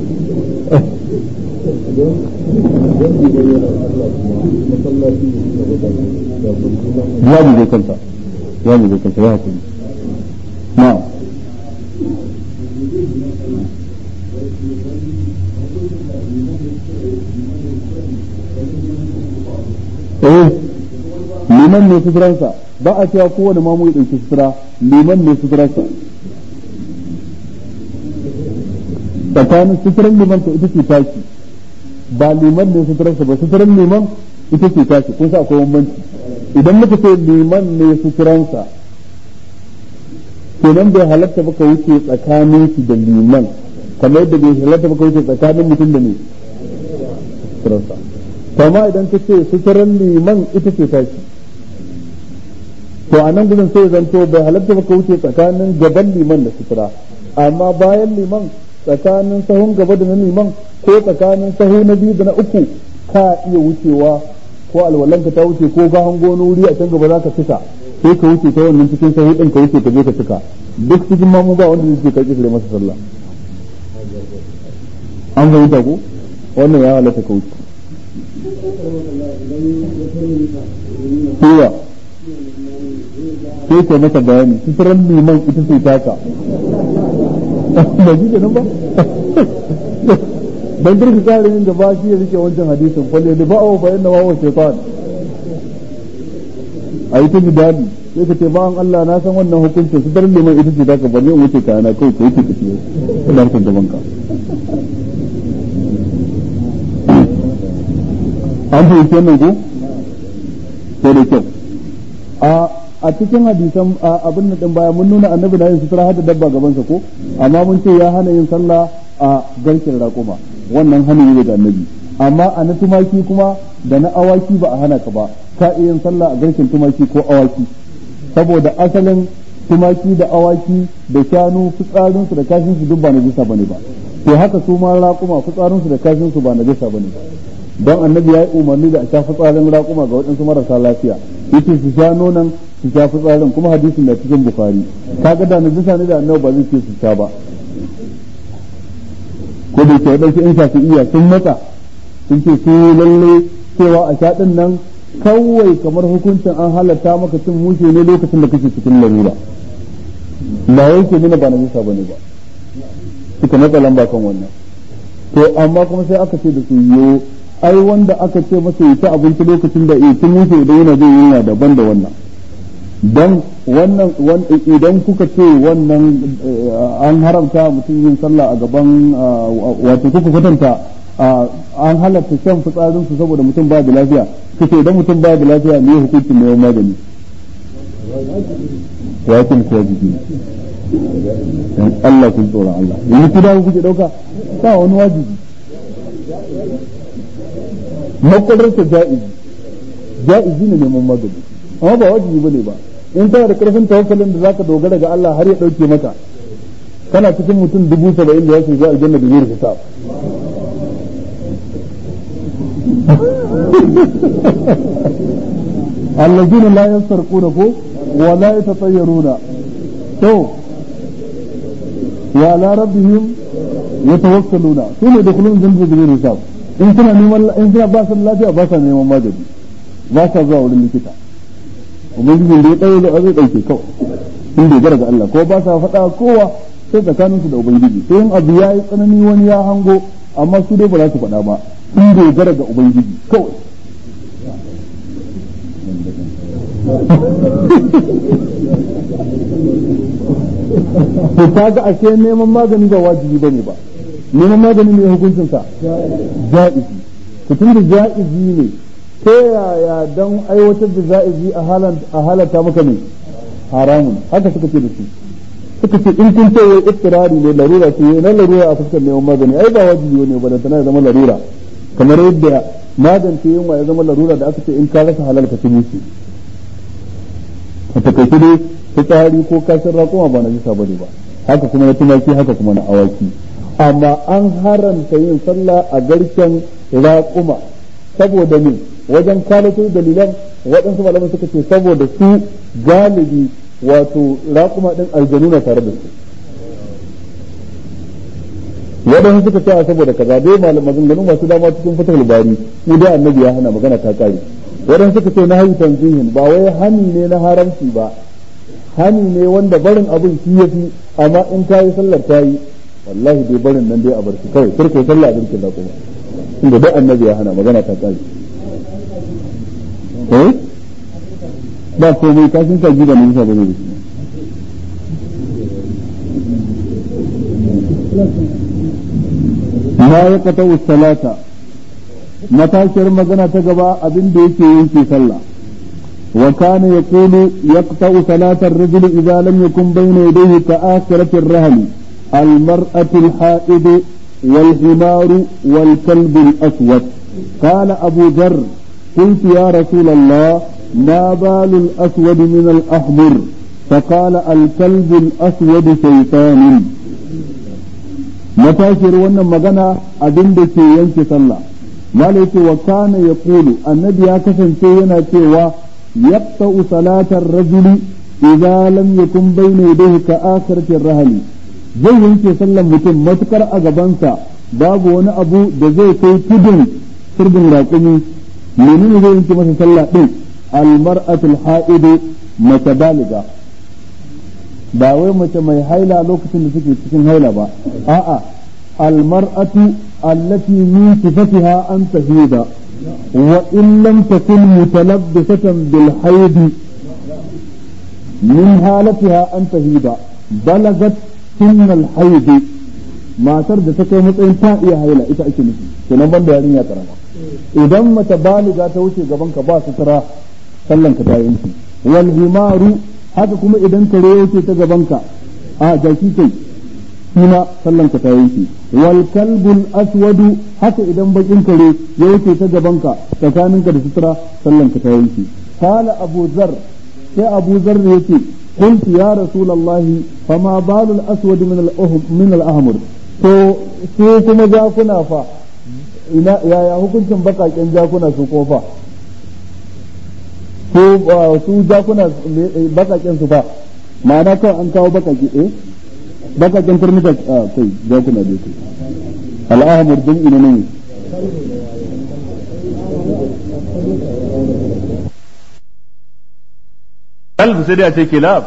ya mu zai kanta ya mu zai kanta ya hakuri na eh liman ne suturansa ba a cewa kowane mamu ya ɗauki sutura liman ne suturansa tsakanin suturan liman ta ita ce taki ba liman ne suturansa ba suturan liman ita ce taki kun sa akwai bambanci idan muka ce liman ne suturansa kenan bai halatta baka wuce tsakanin shi da liman kamar yadda bai halatta baka wuce tsakanin mutum da ne suturansa kama idan ka ce suturan liman ita ce taki to a nan gudun sai zanto bai halatta baka wuce tsakanin gaban liman da sutura amma bayan liman tsakanin sahun gaba da na liman ko tsakanin sahu na biyu da na uku ka iya wucewa ko alwalanka ta wuce ko ka hango wani wuri a can gaba za ka cika sai ka wuce ta wannan cikin sahu din ka wuce ka je ka cika duk cikin mamu ba wanda zai ce ka kisire masa sallah an fahimta ko wannan ya halatta ka wuce kowa sai ke masa bayani suturan liman ita ce taka ba shi ke nan ba dan girki kare yin gaba shi ya rike wancan hadisin falle da ba'a fa inna wa shaytan a yi ta jidali sai ka ce ba'an Allah na san wannan hukuncin suturan liman ita ce taka ba ne in wuce kayana kai ko yake tafiye ina harkar gaban ka an fahimci wannan ko sai da kyau a a cikin hadisan abin da baya mun nuna annabi na yin sutura hada dabba gabansa ko amma mun ce ya hana yin sallah a garkin raƙuma wannan hana ne da annabi amma a na tumaki kuma da na awaki ba a hana ka ba ka iya yin sallah a garkin tumaki ko awaki saboda asalin tumaki da awaki da shanu fitsarinsu da kashinsu duk ba na jisa bane ba to haka su ma raƙuma fitsarinsu da kashinsu ba na jisa bane ba don annabi ya yi umarni da a sha fitsarin raƙuma ga waɗansu marasa lafiya yace su sha nonon su sha fitsarin kuma hadisin da cikin bukari kaga da najisa ne da annabi ba zai ce su sha ba ko da ke waɗansu in shafi'iyya sun matsa sun ce su lalle cewa a sha ɗin nan kawai kamar hukuncin an halatta maka cin mushe ne lokacin da kake cikin larura ba yake nuna ba najisa bane ba suka matsa lamba kan wannan to amma kuma sai aka ce da su yo ai wanda aka ce masa ya ci abinci lokacin da ya ci musu idan yana zai yana daban da wannan dan wannan idan kuka ce wannan an haramta mutum yin sallah a gaban wato kuka kwatanta an halatta shan fitsarin su saboda mutum ba da lafiya kuka idan mutum ba da lafiya ne hukuncin neman magani wakin kuwa jiki dan Allah kun tsoron Allah yanzu ku dawo kuke dauka ba wani wajibi makwadarsa ja'izi ja'izi ne neman magani amma ba wajibi bane ba in kana da karfin tawakkalin da zaka dogara ga Allah har ya dauke maka kana cikin mutum dubu saba'in da ya shiga aljanna da zai hisab الذين لا يسرقون ولا يتطيرون تو وعلى ربهم يتوكلون ثم يدخلون جنة بغير حساب in suna neman in suna ba su lafiya ba sa neman magani ba sa zuwa wurin likita ubangijin da ya tsaye da zai dauke kawai in dogara ga Allah ko ba sa faɗa kowa sai tsakanin su da ubangiji sai in abu ya yi tsanani wani ya hango amma su dai ba za su faɗa ba in dogara ga ubangiji kawai to kaga ashe neman magani ba wajibi bane ba neman magani ne hukuncin sa ja'izi to tunda ja'izi ne ta yaya dan aiwatar da ja'izi a halan a halata maka ne haramun haka suka ce da su suka ce in kun ce wai ittirari ne larura ce na larura a fuskar neman magani ai ba wajibi ne ba da tana zama larura kamar yadda magance yunwa ya zama larura da aka ce in ka rasa halal ka ci musu a takaice dai fitsari ko kashin raƙuma ba na jisa bane ba haka kuma na tumaki haka kuma na awaki amma an haranta yin sallah a garken raƙuma saboda ne wajen kalato dalilan waɗansu malaman suka ce saboda su galibi wato raƙuma ɗin aljanu na tare da su waɗansu suka ce saboda kaza dai maganganu masu dama cikin fitar bari mu dai annabi ya hana magana ta kare waɗansu suka ce na hayi tanzihin ba wai hani ne na haramci ba hani ne wanda barin abin shi ya fi amma in ta yi sallar ta yi wallahi dai barin nan dai a bar shi kawai kirko sallah a birkin da kuma inda dai annabi ya hana magana ta kare eh ba komai kashin kaji da nisa bane da shi ma ya kata salata matashiyar magana ta gaba abin da yake yanke sallah wa kana yaqulu yaqta'u salata ar-rajul idza lam yakun bayna yadayhi ka'akhirati ar-rahl al-mar'atu al-ha'id wal-himar wal-kalb al-aswad قال أبو ذر قلت يا رسول الله ما بال الأسود من الأحمر فقال الكلب الأسود شيطان matashiyar wannan magana abin da ke yanke sallah mala yake wa kana yaqulu annabi ya kasance yana cewa yaqta'u salatar rajuli idza lam yakun bayna yadayhi ka akhiratir rahli zai yanke sallan mutum matukar a gabansa babu wani abu da zai kai tudun turbin raƙumi menene zai yanke masa sallah din almar'atul ha'idu mace baliga ba wai mace mai haila lokacin da take cikin haila ba a'a almar'atu allati min sifatiha an tahida wa in lam takun mutalabbisatan bil haid min halatiha an tahida balagat sunna al haid matar da ta kai matsayin ta iya haila ita ake nufi kenan banda yarinya karama idan mace baliga ta wuce gaban ka ba sutura sallan ka ta yanki wal himaru haka kuma idan kare ya wuce ta gabanka a jaki kai shima sallan ka ta yanke wal kalbul aswadu haka idan bakin kare ya wuce ta gabanka tsakaninka da sutura sallan ka ta yanke qala abu zar sai abu zar yace قلت يا رسول الله فما بال الاسود من من الاحمر to su kuma jakuna fa ina yaya hukuncin bakaken jakuna su kofa ko su jakuna bakaken su ba ma'ana kawai an kawo bakake eh bakaken turnuka kai jakuna dai kai al'ahmar din ina ne kalbu sai dai a ce kilab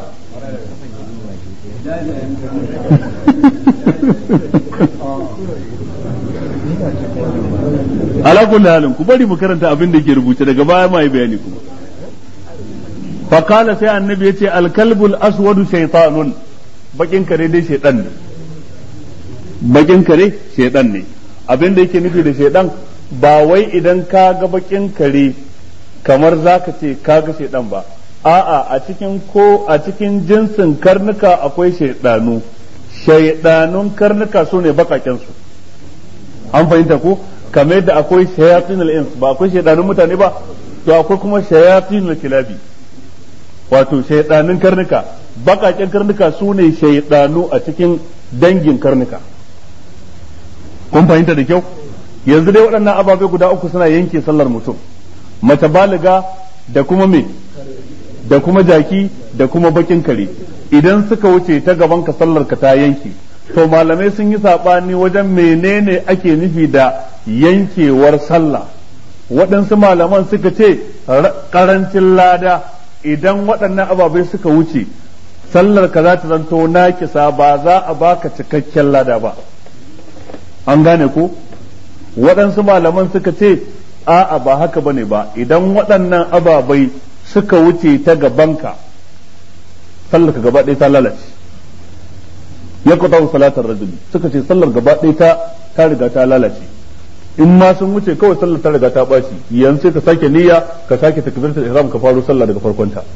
ala kulli halin ku bari mu karanta abin da ke rubuce daga baya ma yi bayani kuma fa qala sai annabi yace al kalbul aswadu shaytanun bakin kare dai shaydan ne bakin kare shaydan ne abin da yake nufi da shaydan ba wai idan ka ga bakin kare kamar zaka ce ka ga shaydan ba a'a a cikin ko a cikin jinsin karnuka akwai shaydanu shaydanun karnuka su ne bakaken su an fahimta ko kamar yadda akwai shayatin al-ins ba akwai shaydanun mutane ba to akwai kuma shayatin al-kilabi wato shaydanun karnuka bakaken karnuka su ne shaydanu a cikin dangin karnuka kun fahimta da kyau yanzu dai waɗannan ababe guda uku suna yanke sallar mutum mace baliga da kuma me da kuma jaki da kuma bakin kare idan suka wuce ta gaban ka sallar ka ta yanke to malamai sun yi saɓani wajen menene ake nufi da yankewar sallah waɗansu malaman suka ce ƙarancin lada idan waɗannan ababai suka wuce sallar ka za ta zanto nakisa ba za a baka cikakken lada ba an gane ko waɗansu malaman suka ce a'a ba haka bane ba idan waɗannan ababai suka wuce ta gabanka sallar ka gaba ɗaya ta lalace ya kuta salatar rajuli suka ce sallar gaba ɗaya ta ta riga ta lalace in ma sun wuce kawai sallar ta riga ta ɓaci yanzu sai ka sake niyya ka sake takbiratul ihram ka faro sallah daga farkon ta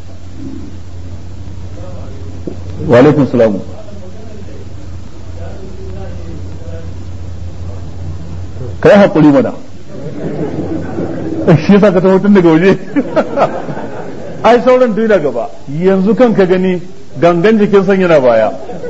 wa alaikum salam kai hakuri mana shi yasa ka taho tun daga waje ai sauran duk da gaba yanzu kan ka gani gangan jikin san yana baya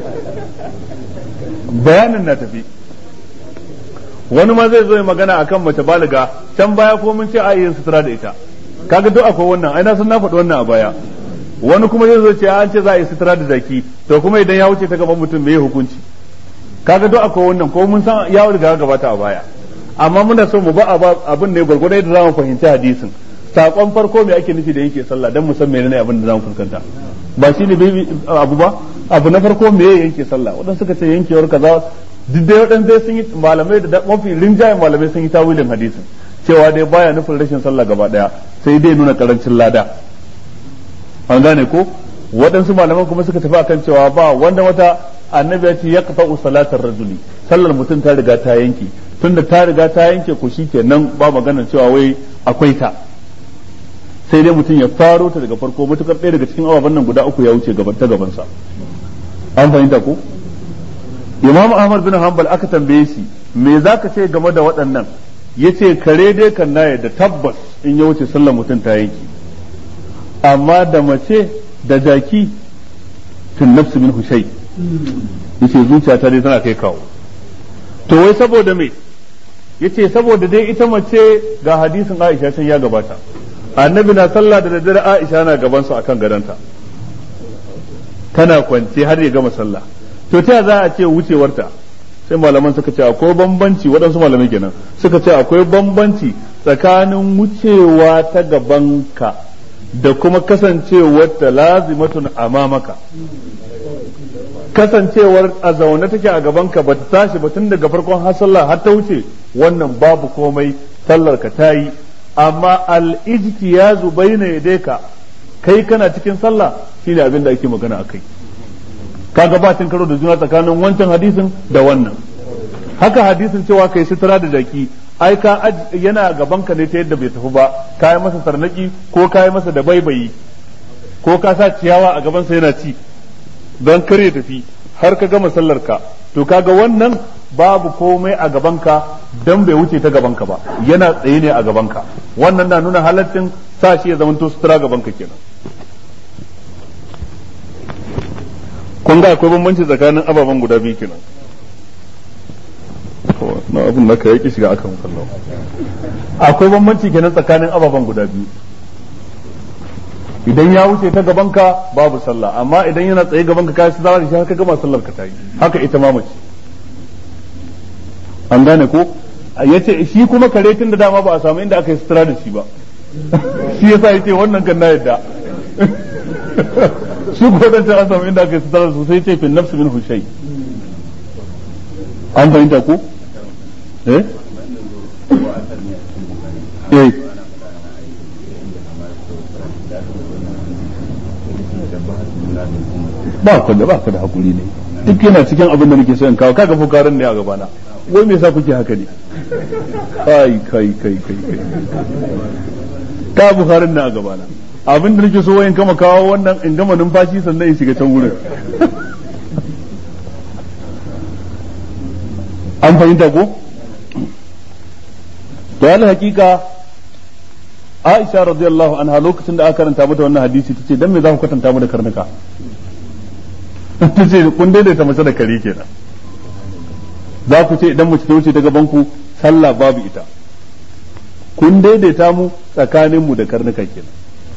bayanin na tafi wani ma zai zo ya magana akan mace baliga can baya ko mun ce a yin sutura da ita kaga duk akwai wannan ai na san na faɗi wannan a baya wani kuma zai zo ce an ce za a yi sutura da zaki to kuma idan ya wuce ta gaban mutum me hukunci kaga duk akwai wannan ko mun san ya riga gabata a baya amma muna so mu ba abin ne gwargwadon yadda zamu fahimci hadisin sakon farko me ake nufi da yake sallah dan mu san menene abin da zamu fuskanta ba shine bai abu ba abu na farko me yanke sallah wadanda suka ce yankewar kaza duk dai wadanda sun yi malamai da mafi rinjayen malamai sun yi tawilin hadisin cewa dai baya nufin rashin sallah gaba daya sai dai nuna karancin lada an gane ko waɗansu malaman kuma suka tafi akan cewa ba wanda wata annabi ya ce ya kafa salatar rajuli sallar mutum ta riga ta yanke tunda ta riga ta yanke ko shikenan ba magana cewa wai akwai ta sai dai mutum ya faro ta daga farko matukar ɗaya daga cikin ababen nan guda uku ya wuce gaban ta gabansa an fahimta ko imam ahmad bin hanbal aka tambaye shi me zaka ce game da waɗannan yace kare dai kan na da tabbas in ya wuce sallar mutum ta yanke amma da mace da jaki tun nafsu min hushai yace zuciya ta dai tana kai kawo to wai saboda me yace saboda dai ita mace ga hadisin Aisha can ya gabata annabi na sallah da daddare Aisha na gaban su akan gadonta tana kwance har ya gama sallah to ta za a ce wucewarta sai malaman suka ce akwai bambanci waɗansu malamai kenan suka ce akwai bambanci tsakanin wucewa ta gabanka da kuma kasancewar ta lazimatun amamaka kasancewar a zaune take a gabanka ba ta tashi ba tun daga farkon har sallah har ta wuce wannan babu komai sallar ka ta yi amma al-ijtiyazu bayna yadayka kai kana cikin sallah shine abin da ake magana akai kaga ba cin karo da juna tsakanin wancan hadisin da wannan haka hadisin cewa kai sutura da jaki ai ka yana gaban ka ne ta yadda bai tafi ba ka yi masa tarnaki ko ka yi masa da baibayi ko ka sa ciyawa a gaban sa yana ci don kar ya tafi har ka gama sallar ka to kaga wannan babu komai a gaban ka dan bai wuce ta gaban ka ba yana tsaye ne a gaban ka wannan na nuna halaccin sa shi ya zamanto sutura gaban ka kenan kun ga akwai bambanci tsakanin ababen guda biyu kenan na abin da ka yaki shiga akan kallon akwai bambanci kenan tsakanin ababen guda biyu idan ya wuce ta gabanka babu sallah amma idan yana tsaye gabanka ka shi zara shi haka gama sallar ka tayi haka ita ma mace an gane ko yace shi kuma kare tun da dama ba a samu inda aka yi sutura da shi ba shi yasa yace wannan kan na yadda shi ko dan an samu inda aka yi sutura da su sai yace fi nafsi min hushai an fahimta ko eh eh ba ku da ba ku da hakuri ne duk yana cikin abin da nake so in kawo kaga fukarin ne a gabana wai me yasa kuke haka ne kai kai kai kai kai ka bukarin ne a gabana abin da nake so wayan kama kawo wannan in gama numfashi sannan in shiga can wurin an fahimta ko to yana hakika Aisha radiyallahu anha lokacin da aka karanta mata wannan hadisi tace dan me za ku kwatanta mu da karnuka tace kun daidaita mace da kare kenan za ku ce idan mace ta wuce ta gaban ku sallah babu ita kun daidaita mu tsakanin mu da karnuka kenan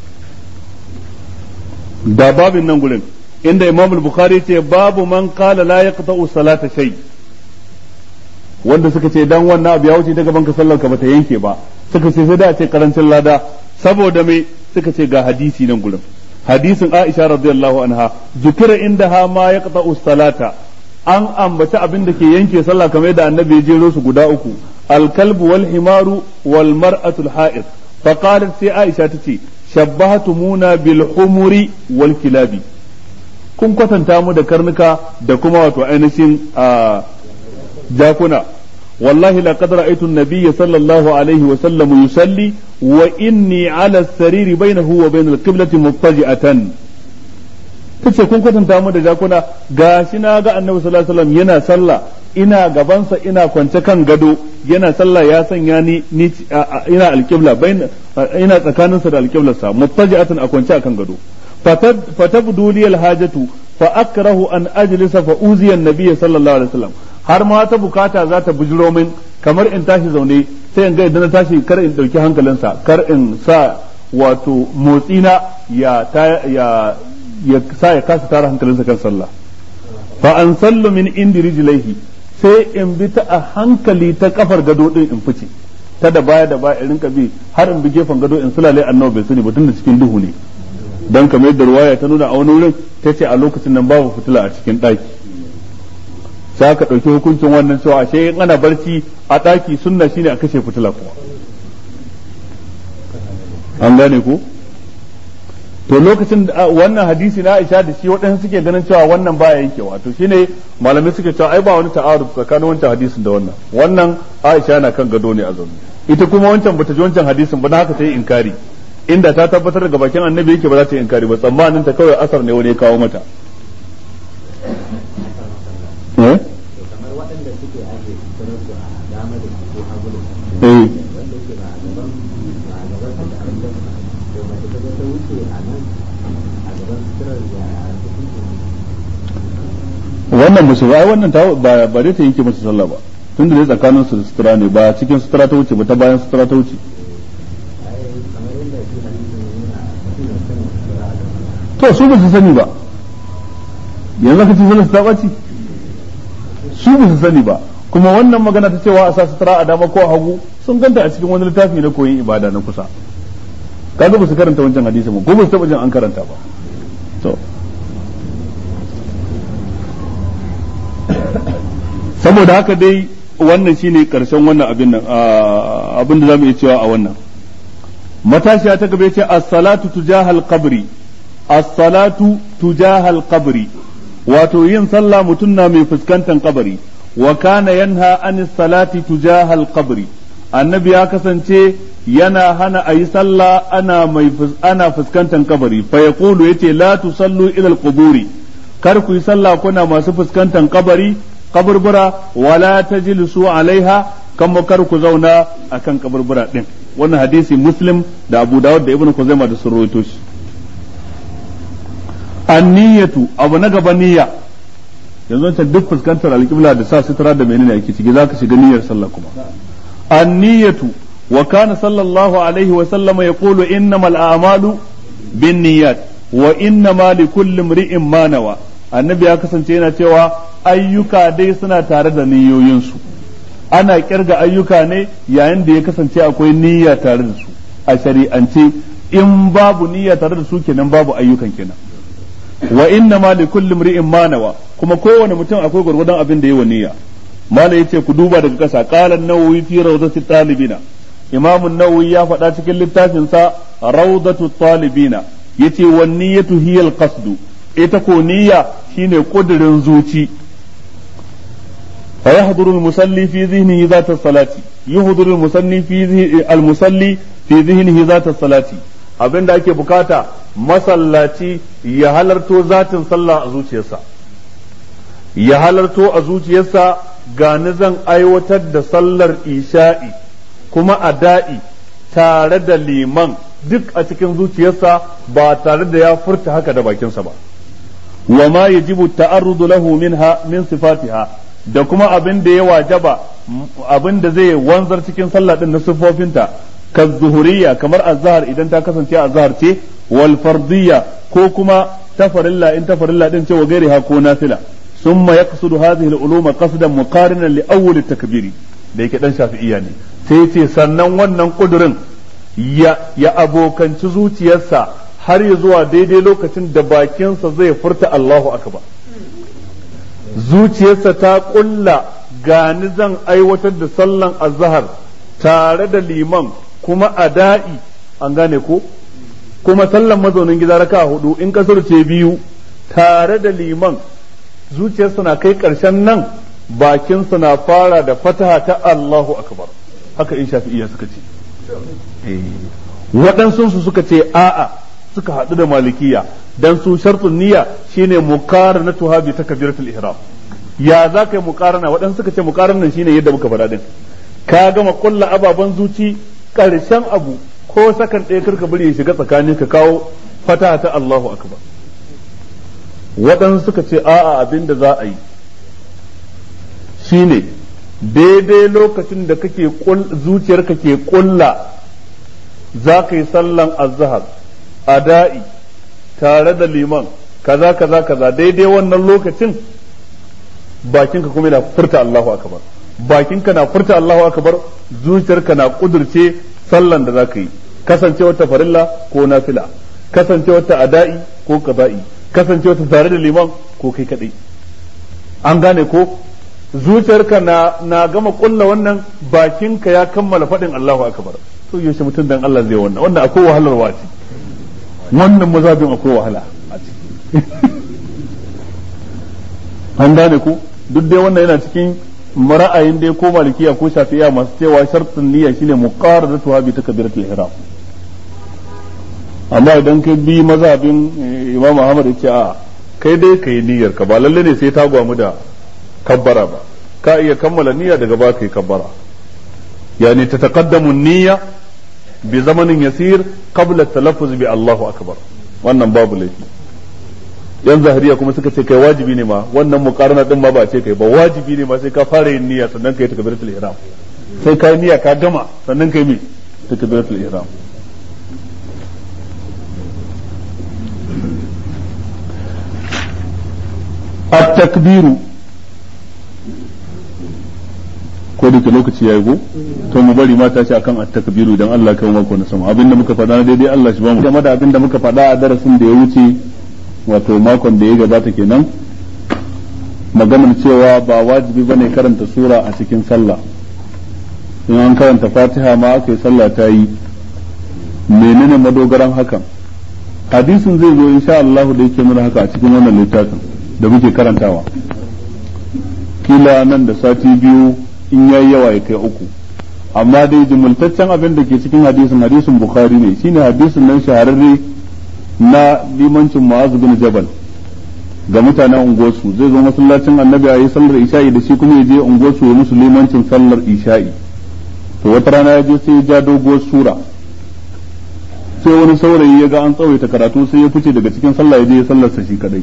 da babin nan gurin inda Imam al-Bukhari ce babu man qala la yaqta'u salata shay wanda suka ce dan wannan abu ya wuce ta gaban ka sallar ka bata yanke ba suka ce sai da ce karancin lada saboda me suka ce ga hadisi nan gurin hadisin Aisha radiyallahu anha zukira indaha ma yaqta'u salata an ambaci abin da ke yanke sallah kamar da annabi ya jero su guda uku alkalbu wal himaru wal mar'atu al ha'id fa qalat sai Aisha tace shabbahatumuna bil humuri wal kilabi kun kwatanta mu da karnuka da kuma wato ainihin jakuna والله لقد رأيت النبي صلى الله عليه وسلم يصلي وإني على السرير بينه وبين القبلة مضطجئة tace kun kwatanta mu da jakuna gashi na ga annabi sallallahu alaihi wasallam yana sallah ina gabansa ina kwance kan gado yana sallah ya sanya ni ni ina alqibla bain ina tsakaninsa da alqiblarsa muttaji'atan a kwance akan gado fatabdu li alhajatu fa akrahu an ajlisa fa uziya an-nabiy sallallahu alaihi wasallam har ma ta bukata za ta bujiro min kamar in tashi zaune sai in ga idan na tashi kar in dauki hankalinsa kar in sa wato motsina ya ya ya sa ya kasa tara hankalinsa kan sallah fa an sallu min indi rijlaihi sai in bi ta a hankali ta kafar gado din in fice ta da baya da baya in rinka bi har in bi gefen gado in sulale annabi bai sani ba tunda cikin duhu ne dan kamar yadda ruwaya ta nuna a wani wurin ta ce a lokacin nan babu fitila a cikin daki sai aka ɗauki hukuncin wannan cewa ashe in ana barci a ɗaki sunna shine a kashe fitila kuma an gane ko to lokacin da wannan hadisi na Aisha da shi waɗansu suke ganin cewa wannan baya yankewa to shine malamai suke cewa ai ba wani ta'aruf tsakanin wancan hadisin da wannan wannan Aisha na kan gado ne a zaune ita kuma wancan bata ji wancan hadisin ba dan haka ta yi inkari inda ta tabbatar daga bakin annabi yake ba za ta yi inkari ba tsammanin ta kawai asar ne wani ya kawo mata eh kamar waɗanda suke ake sanar su a dama da ko hagu da eh wanda yake ba a gaban ba a gaban su da an da to mace ta zo ta wuce a nan a gaban suturar da a cikin wannan musu ai wannan ta ba ba dai ta yanke musu sallah ba tunda dai tsakanin su da sutura ne ba cikin sutura ta wuce ba ta bayan sutura ta wuce ai kamar yadda shi hadisin yana mutum ya sani sutura a gaban to su ba su sani ba yanzu ka ce sallar su ta ɓaci su ba su sani ba kuma wannan magana ta cewa a sa sutura a dama ko a hagu sun ganta a cikin wani littafi na koyin ibada na kusa kaga ba su karanta wancan hadisi ba ko ba su taɓa jin an karanta ba to saboda haka dai wannan shine karshen wannan abin nan ah, abin da zamu iya cewa a wannan matashiya ta gaba ce as-salatu tujahal qabri as-salatu tujahal qabri wato yin sallah mutum na mai fuskantar kabari wa kana yanha anis salati tujahal qabri annabi ya kasance yana hana ayi sallah ana mai fus- ana fuskantar kabari fa yaqulu yace la tusallu ila al-quburi kar ku yi sallah kuna masu fuskantar kabari kaburbura wala tajlisu alaiha kan kar ku zauna akan kaburbura din wannan hadisi muslim da abu dawud da ibnu kuzaima da sun rawaito shi anniyatu abu na gaba niyya yanzu ta duk fuskantar alƙibla da sa sutura da menene ake ciki zaka shiga niyyar sallah kuma anniyatu wa kana sallallahu alaihi wa sallama yaqulu innamal a'malu binniyat wa innama likulli imri'in ma nawa annabi ya kasance yana cewa ayyuka dai suna tare da niyoyinsu ana kirga ayyuka ne yayin da ya kasance akwai niyya tare da su a shari'ance in babu niyya tare da su kenan babu ayyukan kenan wa inna ma li kulli imri'in ma nawa kuma kowane mutum akwai gurgurdan abin da yayi wa niyya mala yace ku duba daga kasa qala an-nawawi fi rawdati talibina imam an-nawawi ya faɗa cikin littafin sa rawdatu talibina yace wan niyyatu hiya al-qasd ita ko niyya shine kudirin zuci فيحضر المصلي في ذهنه ذات الصلاة يحضر المصلي في ذه- المصلي في ذهنه ذات الصلاة abin da ake bukata masallaci ya halarto zatin sallah a zuciyarsa ya halarto a zuciyarsa gani zan aiwatar da sallar isha'i kuma a da'i tare da liman duk a cikin zuciyarsa ba tare da ya furta haka da bakinsa ba wa ma yajibu ta'arrudu lahu minha min sifatiha da kuma abin da ya wajaba abin da zai wanzar cikin sallah din na siffofinta ka zuhuriyya kamar azhar idan ta kasance azhar ce wal fardiyya ko kuma tafarilla in tafarilla din ce wa gairiha ko nafila summa yaqsudu hadhihi al-ulum qasdan muqarinan li awwal at-takbiri da yake dan shafi'iyya ne sai ce sannan wannan kudurin ya ya abokanci zuciyarsa har ya zuwa daidai lokacin da bakinsa zai furta Allahu akbar zuciyarsa ta kulla gani zan aiwatar da sallan azhar tare da liman kuma ada'i an gane ko kuma sallan mazaunin gida raka hudu in kasar ce biyu tare da liman zuciyarsa na kai karshen nan bakinsa na fara da fataha ta Allahu akbar haka in shafi'iyya suka ce waɗansu su suka ce a'a suka haɗu da malikiya dan su shartun niyya shine muqaranatuha bi takbiratul ihram ya za ka yi muqarana waɗansu suka ce muqaranan shine yadda muka faɗa din ka gama kulla ababen zuci ƙarshen abu ko sakan ɗaya karka bari ya shiga tsakanin ka kawo fata ta Allahu akbar waɗansu suka ce a'a abin da za a yi shine daidai lokacin da kake zuciyarka ke kulla za ka yi sallan azhar ada'i tare da liman kaza kaza kaza daidai wannan lokacin bakinka kuma yana furta Allahu akbar bakinka na furta Allahu akbar zuciyarka na kudurce sallan da zaka yi kasancewar ta farilla ko nafila kasancewar ta ada'i ko qada'i kasancewar ta tare da liman ko kai kadai an gane ko zuciyarka na na gama kulla wannan bakinka ya kammala faɗin Allahu akbar to yaushe mutum dan Allah zai wannan wannan akwai wahalar wace wannan mazhabin akwai wahala a ciki an gane ku duk dai wannan yana cikin ra'ayin dai ko malikiya ko shafi'iya masu cewa shartun niyya shine muqaradatu bi takbiratul ihram amma idan kai bi mazhabin Imam Ahmad yace a kai dai kai niyyar ka ba lalle ne sai ta gwamu da kabbara ba ka iya kammala niyya daga ba kai kabbara yani tataqaddamu niyya bi zamanin yasir qabla talaffuz bi Allahu akbar wannan babu laifi yan zahiriya kuma suka ce kai wajibi ne ma wannan muqarana din ma ba ce kai ba wajibi ne ma sai ka fara yin niyya sannan kai takbiratul ihram sai kai niyya ka gama sannan kai me takbiratul ihram التكبير ko da ke lokaci ya yi go to mu bari mata ce akan at-takbiru idan Allah kai mako na sama abinda muka faɗa daidai Allah shi ba mu game da abinda muka faɗa a darasin da ya wuce wato makon da ya gabata kenan maganar cewa ba wajibi bane karanta sura a cikin sallah in an karanta fatiha ma aka yi sallah ta yi menene madogaran hakan hadisin zai zo insha Allah da yake nuna haka a cikin wannan littafin da muke karantawa kila nan da sati biyu in yayi yawa ya kai uku amma dai jumultaccen abin da ke cikin hadisin hadisin bukhari ne shine hadisin nan shahararre na limancin Mu'az bin Jabal ga mutanen unguwarsu zai zo masallacin annabi a yi sallar isha'i da shi kuma ya je unguwarsu ya musu limancin sallar isha'i to wata rana ya je sai ya ja doguwar sura sai wani saurayi ya ga an tsawaita karatu sai ya fice daga cikin sallah ya je ya sallarsa shi kadai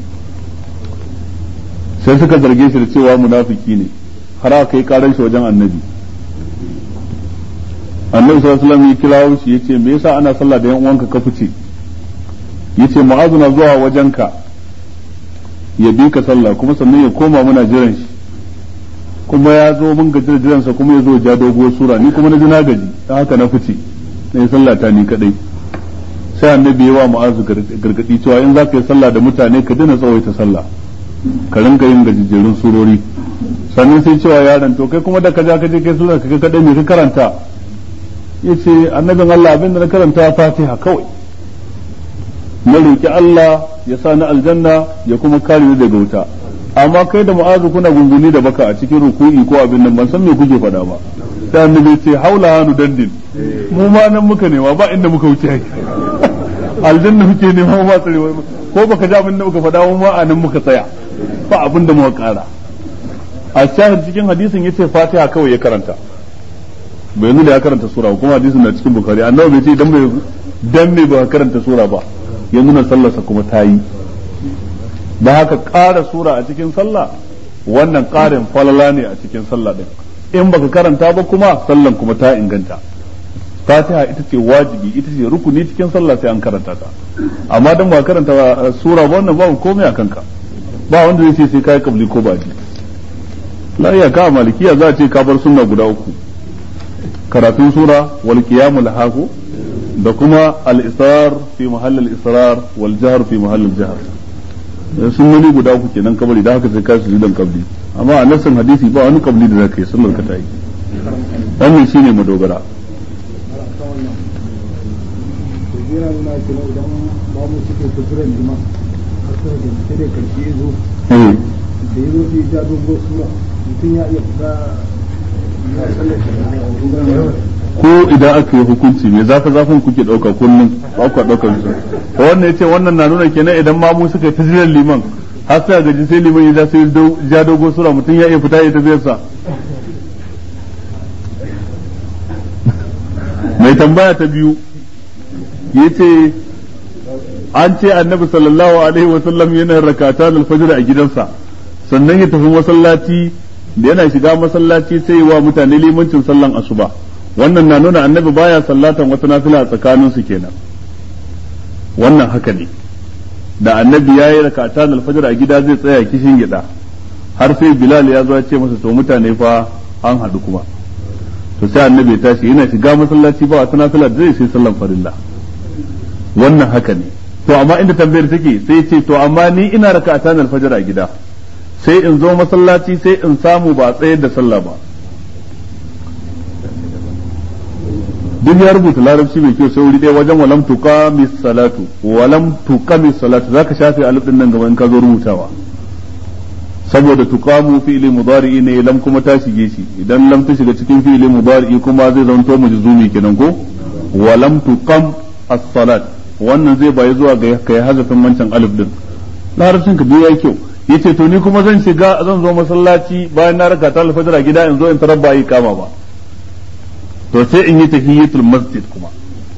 sai suka zarge shi da cewa munafiki ne har aka yi karan shi wajen annabi annabi sallallahu alaihi wasallam ya kirawo shi yace me yasa ana sallah da yan uwanka ka fice yace mu'azu na zuwa wajenka ya bi ka sallah kuma sannan ya koma muna jiran shi kuma ya zo mun gaji da jiransa kuma ya zo ja doguwar sura ni kuma na ji na gaji dan haka na fice na yi sallah ta ni kadai sai annabi ya wa mu'azu gargadi cewa in za ka yi sallah da mutane ka dina tsawaita sallah ka rinka yin gajejjerun surori sannan sai cewa yaron to kai kuma da ka ja ka je kai sura ka kadai me ka karanta yace annabin Allah abin da na karanta Fatiha kawai na roki Allah ya sa ni aljanna ya kuma kare ni daga wuta amma kai da mu'azu kuna gunguni da baka a cikin ruku'i ko abin nan ban san me kuke faɗa ba sai annabi ce haula hanu dandin mu ma nan muka nema ba inda muka wuce haka aljanna muke nema ba tsarewa ko baka ji abin da muka faɗa mu ma a nan muka tsaya ba abin da muka ƙara a shahid cikin hadisin yace fatiha kawai ya karanta bai nuna ya karanta sura kuma hadisin na cikin bukari annabi bai ce dan bai dan me ba karanta sura ba ya nuna sallarsa kuma ta yi da haka ƙara sura a cikin sallah wannan ƙarin falala ne a cikin sallah din in baka karanta ba kuma sallan kuma ta inganta fatiha ita ce wajibi ita ce rukuni cikin sallah sai an karanta ta amma dan ba karanta sura ba wannan babu komai a kanka ba wanda zai ce sai kai kabli ko baji la iya ka malikiya za a ce ka bar sunna guda uku karatun sura wal qiyamul haku da kuma al-israr fi mahall al-israr wal jahr fi mahall al-jahr sunnoni guda uku kenan kabari da haka sai ka su dan kabli amma a nassan hadisi ba wani kabli da zaka yi sallar ka ta yi wannan shine madogara yana nuna kenan idan ba mu suke kusuran jima har sai da sai da karshe ya zo da ya zo sai ja dogo sura mutum ya iya fita ya sallar ko idan aka yi hukunci me zafi zafin kuke dauka kullum ba ku daukar su to wannan yace wannan na nuna kenan idan ma mu suka tajiran liman har sai gaji sai liman ya sai ja dogo sura mutum ya iya fita ya tafiyar sa mai tambaya ta biyu yace an ce annabi sallallahu alaihi wa sallam yana rakata al-fajr a gidansa sannan ya tafi masallaci da yana shiga masallaci sai wa mutane limancin sallan asuba wannan na nuna annabi baya sallatan wata nafila a tsakanin su kenan wannan haka ne da annabi ya yi rakata al-fajr a gida zai tsaya kishin gida har sai bilal ya zo ya ce masa to mutane fa an haɗu kuma to sai annabi ya tashi yana shiga masallaci ba wata nafila da zai sai sallan farilla wannan haka ne to amma inda tambayar take sai ce to amma ni ina rakata al-fajr a gida sai in zo masallaci sai in samu ba tsayar da sallah ba duk ya rubuta larabci mai kyau sai wuri ɗaya wajen walam tuqamis salatu walam tuqamis salatu zaka shafe alif din nan gaban ka zo rubutawa saboda tuqamu fi'li mudari'i ne lam kuma ta shige shi idan lam ta shiga cikin fi'li mudari'i kuma zai zanto majzumi kenan ko walam tuqam as-salat wannan zai bayi zuwa ga kai hazafin wancan alif din larabcin ka duk yayi kyau yace to ni kuma zan shiga zan zo masallaci bayan na raka ta alfajira gida in zo in tarar ba yi kama ba to sai in yi tahiyatul masjid kuma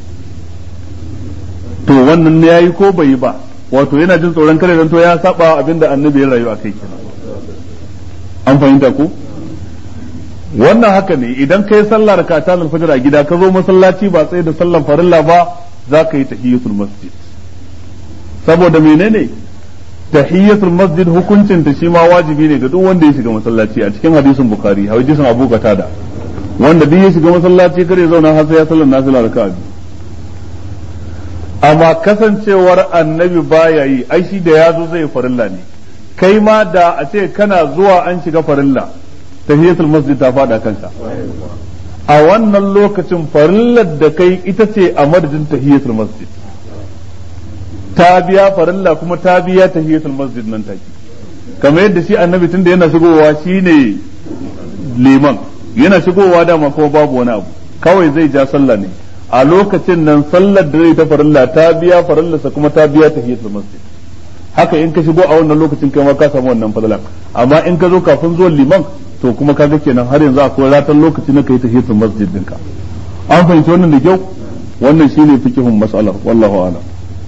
to wannan ne yayi ko bai yi ba wato yana jin tsoron kare dan to ya saba abinda annabi ya rayu akai kenan an fahimta ko wannan haka ne idan kai sallar ka ta alfajir a gida ka zo masallaci ba tsaye da sallar farilla ba za ka yi tahiyatul masjid saboda menene tahiyatul masjid hukuncin ta shi ma wajibi ne ga duk wanda ya shiga masallaci a cikin hadisin bukhari hadisin abu qatada wanda duk ya shiga masallaci kare zauna har sai ya sallar nafila raka'a biyu amma kasancewar annabi baya yi ai shi da ya zo zai farilla ne kai ma da a ce kana zuwa an shiga farilla tahiyatul masjid ta fada kanka a wannan lokacin farillar da kai ita ce a madadin tahiyatul masjid ta biya farilla kuma ta biya tahiyatul masjid nan take kamar yadda shi annabi tunda yana shigowa shine liman yana shigowa dama kuma babu wani abu kawai zai ja sallah ne a lokacin nan sallar da zai ta farilla ta biya farillarsa kuma ta biya tahiyatul masjid haka in ka shigo a wannan lokacin kai ma ka samu wannan fadalan amma in ka zo kafin zuwan liman to kuma kaga kenan har yanzu akwai ratan lokaci na kai tahiyatul masjid dinka an fahimci wannan da kyau wannan shine fikihun mas'alar wallahu a'lam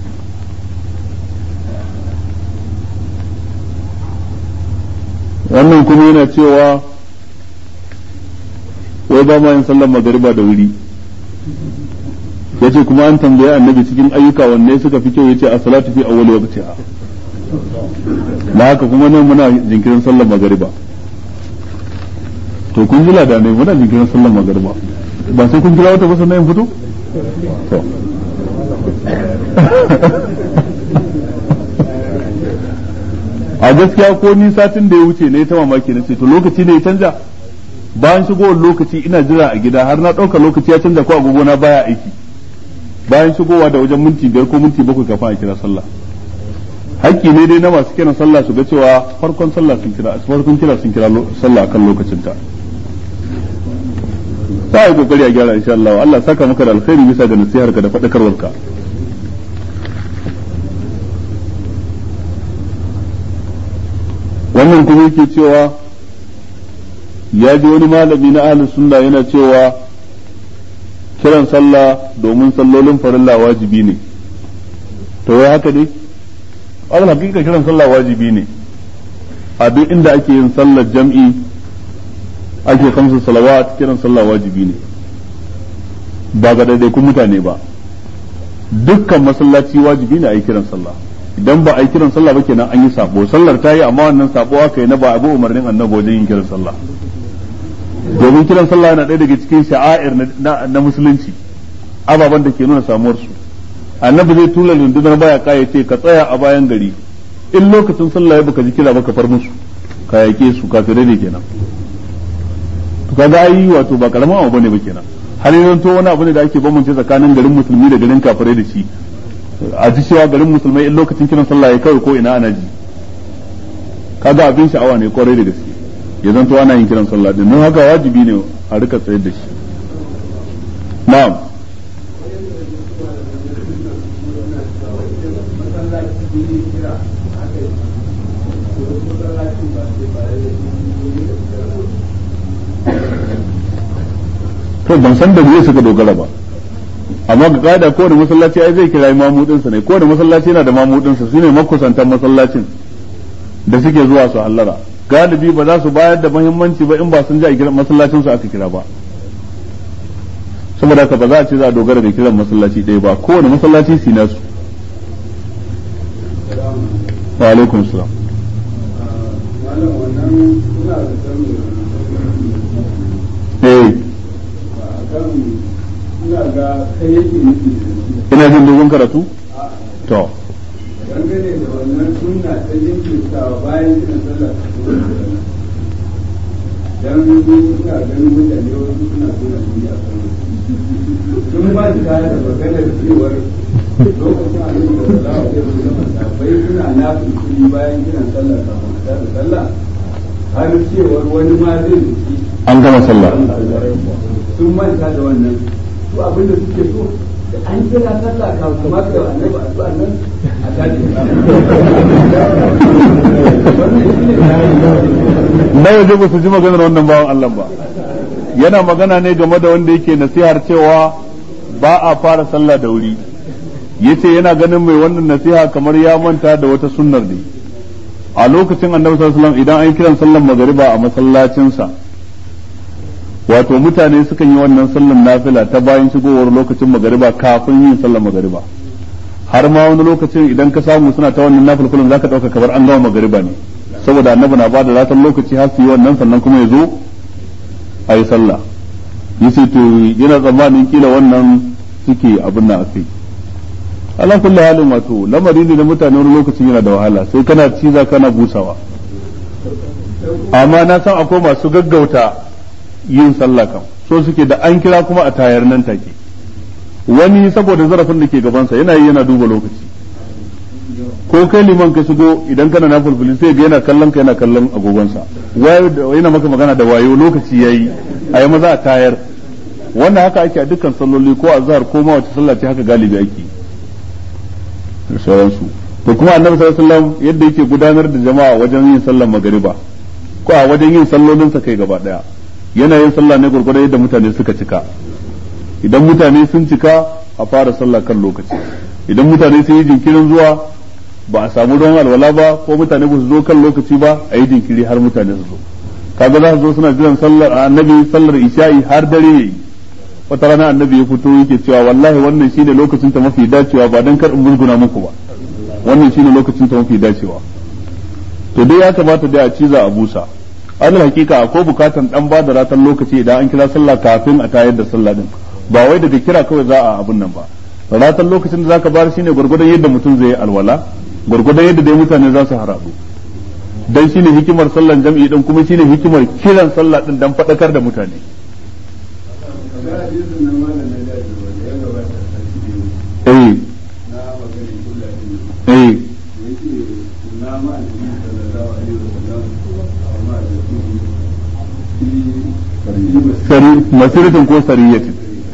wannan kuma yana cewa wai ba ma yin sallar magariba da wuri yace kuma an tambaye annabi cikin ayyuka wanne suka fi kyau yace as-salatu fi awwal waqtiha da haka kuma nan muna jinkirin sallar magariba to kun jila da ne muna jinkirin sallar magariba ba sai kun jira wata ba sannan fito to a gaskiya ko ni satin da ya wuce ne ta mamaki na ce to lokaci ne ya canja bayan shigowar lokaci ina jira a gida har na ɗauka lokaci ya canja ko agogo na baya aiki bayan shigowa da wajen minti biyar ko minti bakwai kafin a kira sallah hakki ne dai na masu kiran sallah su ga cewa farkon sallah sun kira farkon kira sun kira sallah akan lokacin ta za a yi kokari a gyara insha Allah Allah saka maka da alkhairi bisa ga nasihar ka da faɗakarwar ka wannan kuma yake cewa ya ji wani malami na ahlus sunna yana cewa kiran sallah domin sallolin farilla wajibi ne to wai haka ne al hakika kiran sallah wajibi ne a duk inda ake yin sallar jam'i ake kamsa salawat kiran sallah wajibi ne ba ga daidaikun mutane ba dukkan masallaci wajibi ne a yi kiran sallah idan ba a yi kiran sallah ba kenan an yi sabo sallar ta yi amma wannan sabo aka yi na ba abu umarnin annabi wajen yin kiran sallah domin kiran sallah yana ɗaya daga cikin sha'air na musulunci ababen da ke nuna samuwar su annabi zai tura rundunar baya kaya ce ka tsaya a bayan gari in lokacin sallah ya baka ji kira baka far musu ka yake su kafirai ne kenan to kaga ai wato ba karamin abu bane ba kenan har yanzu to wani abu ne da ake bambance tsakanin garin musulmi da garin kafirai da shi a ji cewa garin musulmai in lokacin kiran sallah ya kawai ko ina ana ji kaga abin sha'awa ne kwarai da gaske ya zanto ana yin kiran sallah din don haka wajibi ne a rika tsayar da shi na'am to ban san da me suka dogara ba amma ga kada kowane masallaci ai zai kira mamudinsa ne kowane masallaci yana da mamudinsa su ne makusantan masallacin da suke zuwa su hallara galibi ba za su bayar da muhimmanci ba in ba sun ji a kiran masallacin su aka kira ba saboda haka ba za a ce za a dogara da kiran masallaci ɗaya ba kowane masallaci su nasu wa alaikum salam eh ina jin dogon karatu to dangane da wannan sunna ta jinkirtawa bayan kiran sallah dan suna ganin mutane wasu suna suna biyu a kan sun ba ta da maganar cewar lokacin a yin da za a kai su gama sabai suna nafin kuɗi bayan kiran sallah kafin a tada sallah har cewar wani ma zai zuci an gama sallah sun manta da wannan su abin da suke so da an kira sallah kafin kamar da annabi addu'a nan a tashi wannan shine na waje ba su ji maganar wannan bawan Allah ba yana magana ne game da wanda yake nasihar cewa ba a fara sallah da wuri yace yana ganin mai wannan nasiha kamar ya manta da wata sunnar ne a lokacin annabi sallallahu alaihi wasallam idan an kiran sallar magariba a masallacinsa wato mutane sukan yi wannan sallar nafila ta bayan shigowar lokacin magariba kafin yin sallar magariba har ma wani lokacin idan ka samu suna ta wannan nafilkulun zaka dauka kamar an gama magariba ne saboda annabi na bada ratan lokaci har su yi wannan sannan kuma ya zo a yi sallah yace to yana tsammanin kila wannan suke abin nan akai ala kulli halin wato lamari ne na mutane wani lokacin yana da wahala sai kana ciza kana busawa amma na san akwai masu gaggauta yin sallah kam so suke da an kira kuma a tayar nan take wani saboda zarafin da ke gabansa yana yi yana duba lokaci ko kai liman ka shigo idan kana na fulfuli sai ga yana kallon ka yana kallon agogonsa wayo yana maka magana da wayo lokaci yayi a yi maza a tayar wannan haka ake a dukkan salloli ko azhar ko ma wace sallah ce haka galibi ake da sauransu to kuma annabi sallallahu alaihi wasallam yadda yake gudanar da jama'a wajen yin sallar magariba ko a wajen yin sallolin sa kai gaba daya yana yin sallah ne gurgurda yadda mutane suka cika idan mutane sun cika a fara sallah kan lokaci idan mutane sun yi jinkirin zuwa ba a samu ruwan alwala ba ko mutane ba su zo kan lokaci ba a yi jinkiri har mutane su zo kaga za su zo suna jiran sallar annabi sallar isha'i har dare yayi wata rana annabi ya fito yake cewa wallahi wannan shine lokacin ta mafi dacewa ba dan kar in musguna muku ba wannan shine lokacin ta mafi dacewa to dai ya kamata dai a ciza a busa an hakika akwai bukatan dan ba da ratan lokaci idan an kira sallah kafin a tayar da sallah din ba wai daga kira kawai za a abun nan ba ratan lokacin da zaka bar shine gurgurdan yadda mutum zai alwala gurgurdan yadda dai mutane za su haradu dan shine hikimar sallan jam'i din kuma shine hikimar kiran sallah din dan fadakar da mutane eh eh sari masiratin ko sariyatin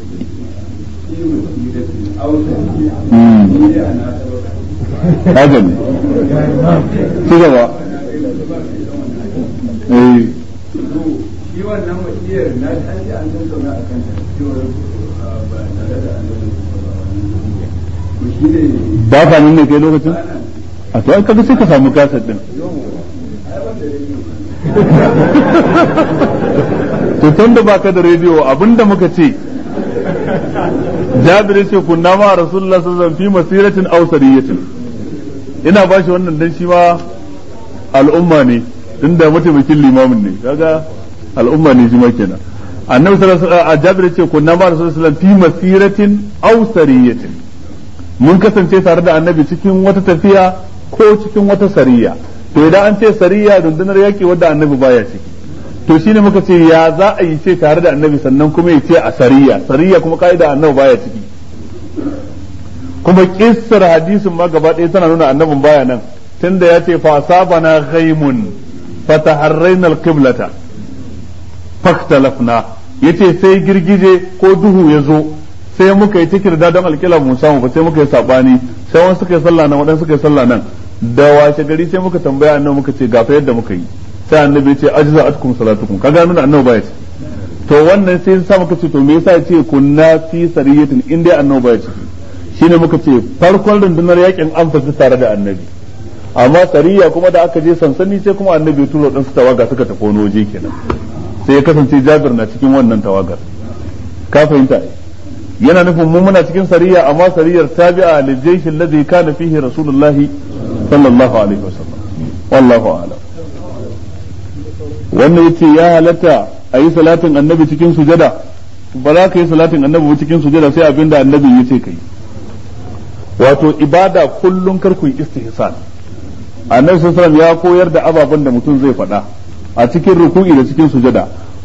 haka ne ci gaba eh shi wannan wasiyar na an ji an tattauna a kan cewar ba tare da annabi ba shi ne ba ka nan ne kai lokacin a to ai kaga sai ka samu kasar din to tun da baka da rediyo abinda muka ce jabir ce kunna ma rasulullah sallallahu alaihi wasallam fi masiratin aw sariyatin ina ba shi wannan dan shi ma al'umma ne tunda mataimakin limamin ne kaga al'umma ne shi ma kenan annabi sallallahu alaihi wasallam jabir ce kunna ma rasulullah sallallahu alaihi wasallam fi masiratin aw sariyatin mun kasance tare da annabi cikin wata tafiya ko cikin wata sariya to idan an ce sariya rundunar yaki wadda annabi baya ciki to shine muka ce ya za a yi ce tare da annabi sannan kuma ya ce a sariya sariya kuma ka'ida annabi baya ciki kuma kissar hadisin ma gaba ɗaya tana nuna annabin baya nan tunda ya ce fa sabana ghaimun fataharraina alqiblata faktalafna yace sai girgije ko duhu ya zo sai muka yi cikin da don alƙila mu samu ba sai muka yi sabani sai wani suka yi sallah nan waɗansu suka yi sallah nan da washe gari sai muka tambaya annabi muka ce gafa yadda muka yi sai annabi ya ce ajza atkum salatukum kaga nuna annabi baya ce to wannan sai sa muka ce to me yasa ya ce kunna fi sariyatin in dai annabi baya ce shine muka ce farkon rundunar yakin an fasi tare da annabi amma sariya kuma da aka je sansani sai kuma annabi ya tura ɗansu tawaga suka tafi wani waje kenan sai ya kasance jabir na cikin wannan tawagar ka fahimta yana nufin mu muna cikin sariya amma sariyar tabi'a lil jaysh alladhi kana fihi rasulullahi sallallahu alaihi wasallam wallahu a'lam wannan yace ya halatta a yi salatin annabi cikin sujada ba za ka yi salatin annabi cikin sujada sai abinda annabi ya ce kai wato ibada kullum kar ku yi istihsan annabi sallallahu ya koyar da ababen da mutum zai faɗa a cikin ruku'i da cikin sujada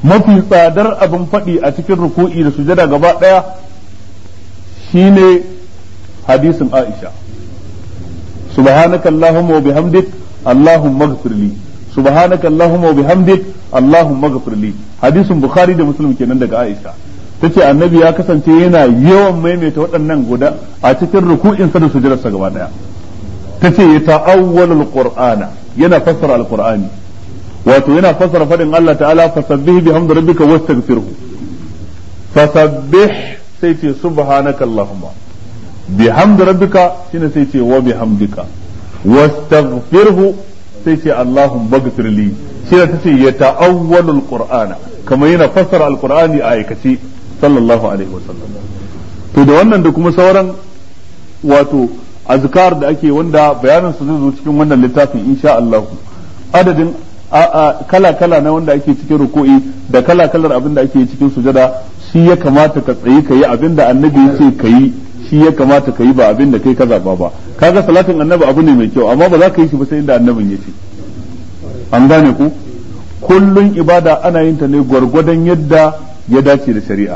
mafi tsadar abin faɗi a cikin ruku'i da sujada gaba ɗaya shine hadisin Aisha subhanaka allahumma wa bihamdik allahumma ighfir li subhanaka allahumma wa bihamdik allahumma ighfir li hadisin bukhari da muslim kenan daga Aisha tace annabi ya kasance yana yawan maimaita waɗannan guda a cikin ruku'insa da sujudarsa gaba ɗaya tace ya ta'awwalul qur'ana yana fassara alqur'ani wato yana fassara fadin Allah ta'ala fasabbih bihamdi rabbika wastaghfirhu fasabbih sai ce subhanaka allahumma bihamdi rabbika shine sai ce wa bihamdika wastaghfirhu sai ce allahumma ighfir li shine tace ya ta'awwalul qur'ana kamar yana fassara alqur'ani a aikace sallallahu alaihi wasallam to da wannan da kuma sauran wato azkar da ake wanda bayanin su zai zo cikin wannan littafin insha Allah adadin kala kala na wanda ake cikin ruku'i da kala kalar abin da ake cikin sujada shi ya kamata ka tsayi ka yi abin da annabi ya ce ka yi shi ya kamata ka yi ba abin da kai ka zaba ba kaga salatin annabi abu ne mai kyau amma ba za ka yi shi ba sai inda annabin ya ce an gane ku kullun ibada ana yin ta ne gwargwadon yadda ya dace da shari'a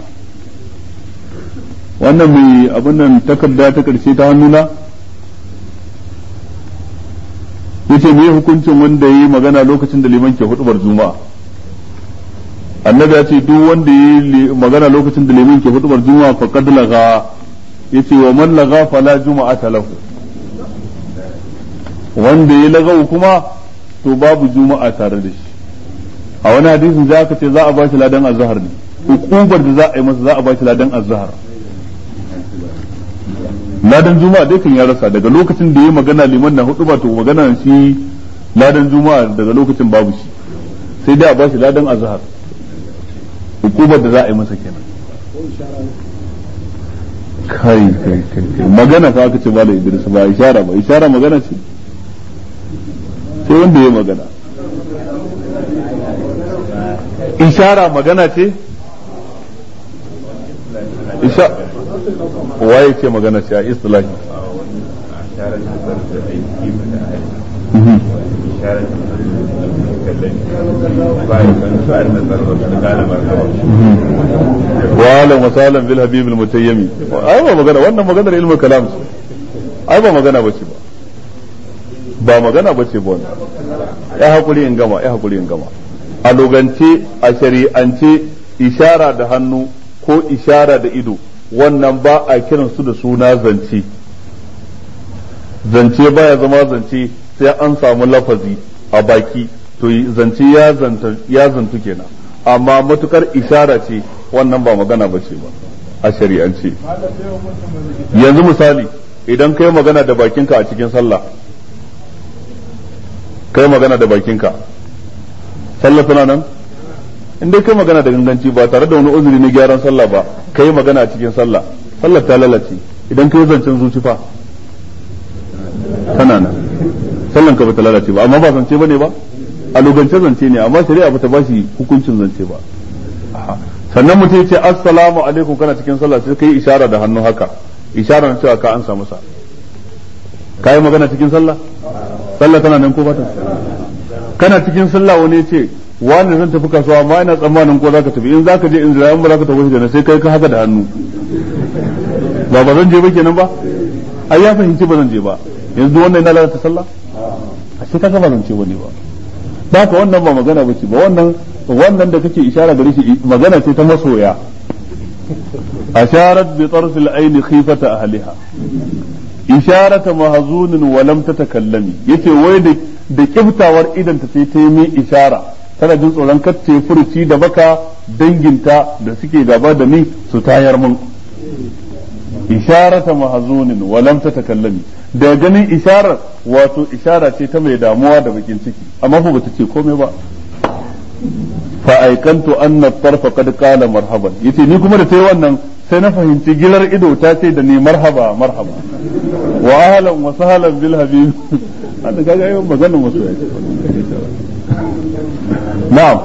wannan mai abin nan takarda ta karshe ta hannuna yace me hukuncin wanda yi magana lokacin da liman ke hudubar juma'a annabi ya ce duk wanda yi magana lokacin da liman ke hudubar juma'a fa qad laga yace wa man laga fala juma'ata lahu wanda yi lagau kuma to babu juma'a tare da shi a wani hadisin za ka ce za a ba shi ladan azhar ne hukubar da za a yi masa za a ba shi ladan azhar ladan juma'a dai kan ya rasa daga lokacin da ya magana liman na hudu ba to magana shi ladan juma'a daga lokacin babu shi sai dai a bashi ladan azhar hukumar da za a yi masa kenan kai kai kai magana fa aka ce ba da Idris ba ishara ba ishara magana ce sai wanda ya magana ishara magana ce isha waye ce magana ce a istilahi wa'alam wa salam bil habib al mutayyimi ai ba magana wannan maganar ilmul kalam ce ai ba magana bace ba ba magana bace ba wannan ya hakuri in gama ya hakuri in gama a logance a shari'ance ishara da hannu ko ishara da ido wannan ba a kiran su da suna zance zance baya zama zance sai an samu lafazi a baki to zance ya zanta ya zantu kenan amma matukar ishara ce wannan ba magana ba ce ba a shari'ance yanzu misali idan kai magana da bakinka a cikin sallah kai magana da bakinka sallah tana nan in dai kai magana da ganganci ba tare da wani uzuri na gyaran sallah ba kai magana a cikin sallah sallah ta lalace idan kai zancen zuci fa tana nan sallan ka ba ta lalace ba amma ba zance bane ba a lugance zance ne amma shari'a ba ta ba shi hukuncin zance ba sannan mutum ya ce assalamu alaikum kana cikin sallah sai kai ishara da hannu haka ishara na cewa ka ansa masa kai magana cikin sallah sallah tana nan ko ba ta kana cikin sallah wani ya ce wani zan tafi kasuwa amma ina tsammanin ko zaka tafi in zaka je in zira in ba zaka tafi da sai kai ka haka da hannu ba ba zan je ba kenan ba ai ya fahimci ba zan je ba yanzu wannan ina lalata sallah a sai kaga ba zan ce wani ba ba ka wannan ba magana ba ce ba wannan wannan da kake ishara gare shi magana ce ta masoya asharat bi tarf al-ayn khifata ahliha isharata mahzunin wa lam tatakallami yace wai da da kiftawar idan ta sai ta yi ishara tana jin tsoron kacce furuci da baka danginta da suke gaba da ni su tayar mun isharata mahzunin wa lam tatakallami da ganin isharar wato ishara ce ta mai damuwa da bakin ciki amma fa bata ce komai ba fa aikantu anna tarfa qad qala marhaban yace ni kuma da tayi wannan sai na fahimci gilar ido ta ce da ni marhaba marhaba wa ahlan wa sahlan bil habib hada kaga yayin maganar wasu ya ce na'am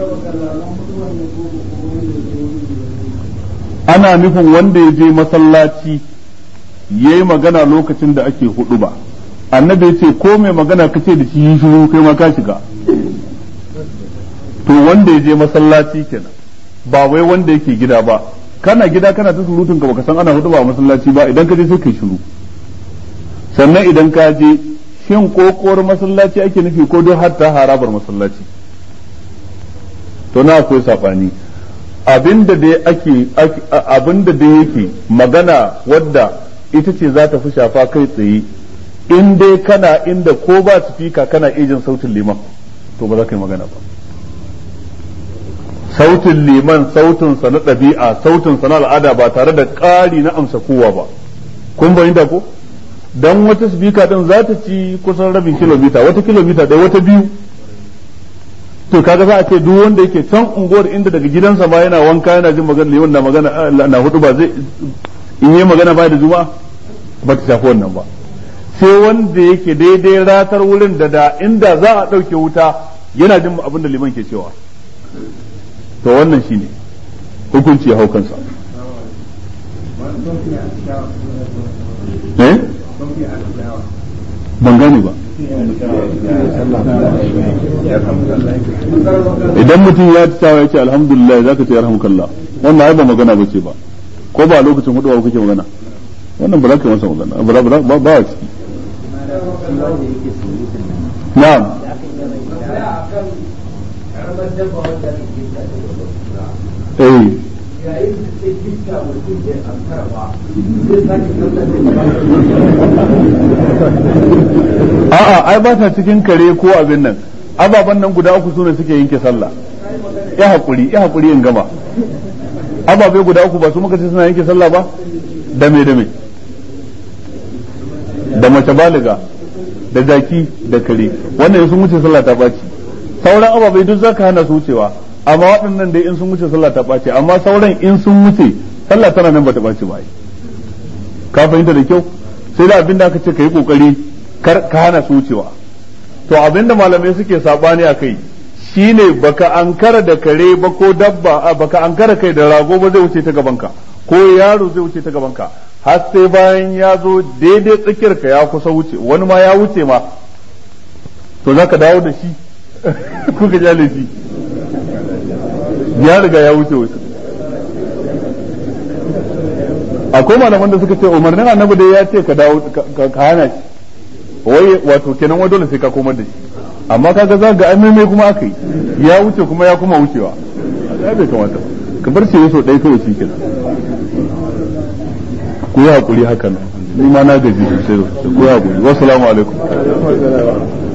ana nufin wanda ya je masallaci ya yi magana lokacin da ake hudu ba annabi ya ce ko mai magana ka ce da shi yi shiru kai ma ka shiga to wanda ya je masallaci kenan ba wai wanda yake gida ba kana gida kana ta surutun ka baka san ana hudu ba a masallaci ba idan ka je sai kai shiru sannan idan ka je shin kokowar masallaci ake nufi ko don hatta harabar masallaci to na akwai sabani abinda dai ake abinda dai yake magana wadda ita ce za ta fi shafa kai tsaye in dai kana inda ko ba sifika kana ijin sautin liman to ba za ka yi magana ba sautin liman sautin sa na ɗabi'a sautin sa na al'ada ba tare da ƙari na amsa kowa ba kun fahimta ko dan wata sifika din za ta ci kusan rabin kilomita wata kilomita ɗaya wata biyu to kaga za a ce duk wanda yake can unguwar inda daga gidansa ma yana wanka yana jin magana liman na magana na hudu ba zai in yi magana ba da juma'a ba ta shafi wannan ba sai wanda yake daidai ratar wurin da da inda za a ɗauke wuta yana jin abin da liman ke cewa to wannan shine hukunci ya hau kansa eh ban gane ba idan mutum ya ci tawa ya ce alhamdulillah za ka ce yarhamukallah wannan ai ba magana ba ce ba ko ba lokacin hudu ba kake magana wannan ba za ka yi masa magana ba ba ba ba ciki na'am eh a'a ai ba ta cikin kare ko abin nan ababen nan guda uku sune suke yanke sallah ya hakuri ya hakuri in gama ababe guda uku ba su muka ce suna yanke sallah ba da me da me da mace baliga da zaki da kare wannan sun wuce sallah ta baci sauran ababai duk zaka hana su wucewa amma waɗannan dai in sun wuce sallah ta ɓace amma sauran in sun wuce sallah tana nan bata ɓace ba ka fahimta da kyau sai da abinda aka ce ka yi kokari kar ka hana su wucewa to abinda malamai suke sabani a kai shine baka ankara da kare ba ko dabba baka ankara kai da rago ba zai wuce ta gabanka ko yaro zai wuce ta gabanka har sai bayan ya zo daidai tsakiyar ka ya kusa wuce wani ma ya wuce ma to zaka dawo da shi kuka jale shi ya riga ya wuce wuce akwai malaman da suka ce umarnin annabi dai ya ce ka dawo ka hana shi wai wato kenan wai dole sai ka komar da shi amma kaga za ga mai kuma aka yi ya wuce kuma ya kuma wucewa ya bai kamata ka bar shi so ɗaya kawai shi kenan ku yi hakuri haka nan ni ma na gaji sosai ku yi hakuri wassalamu alaikum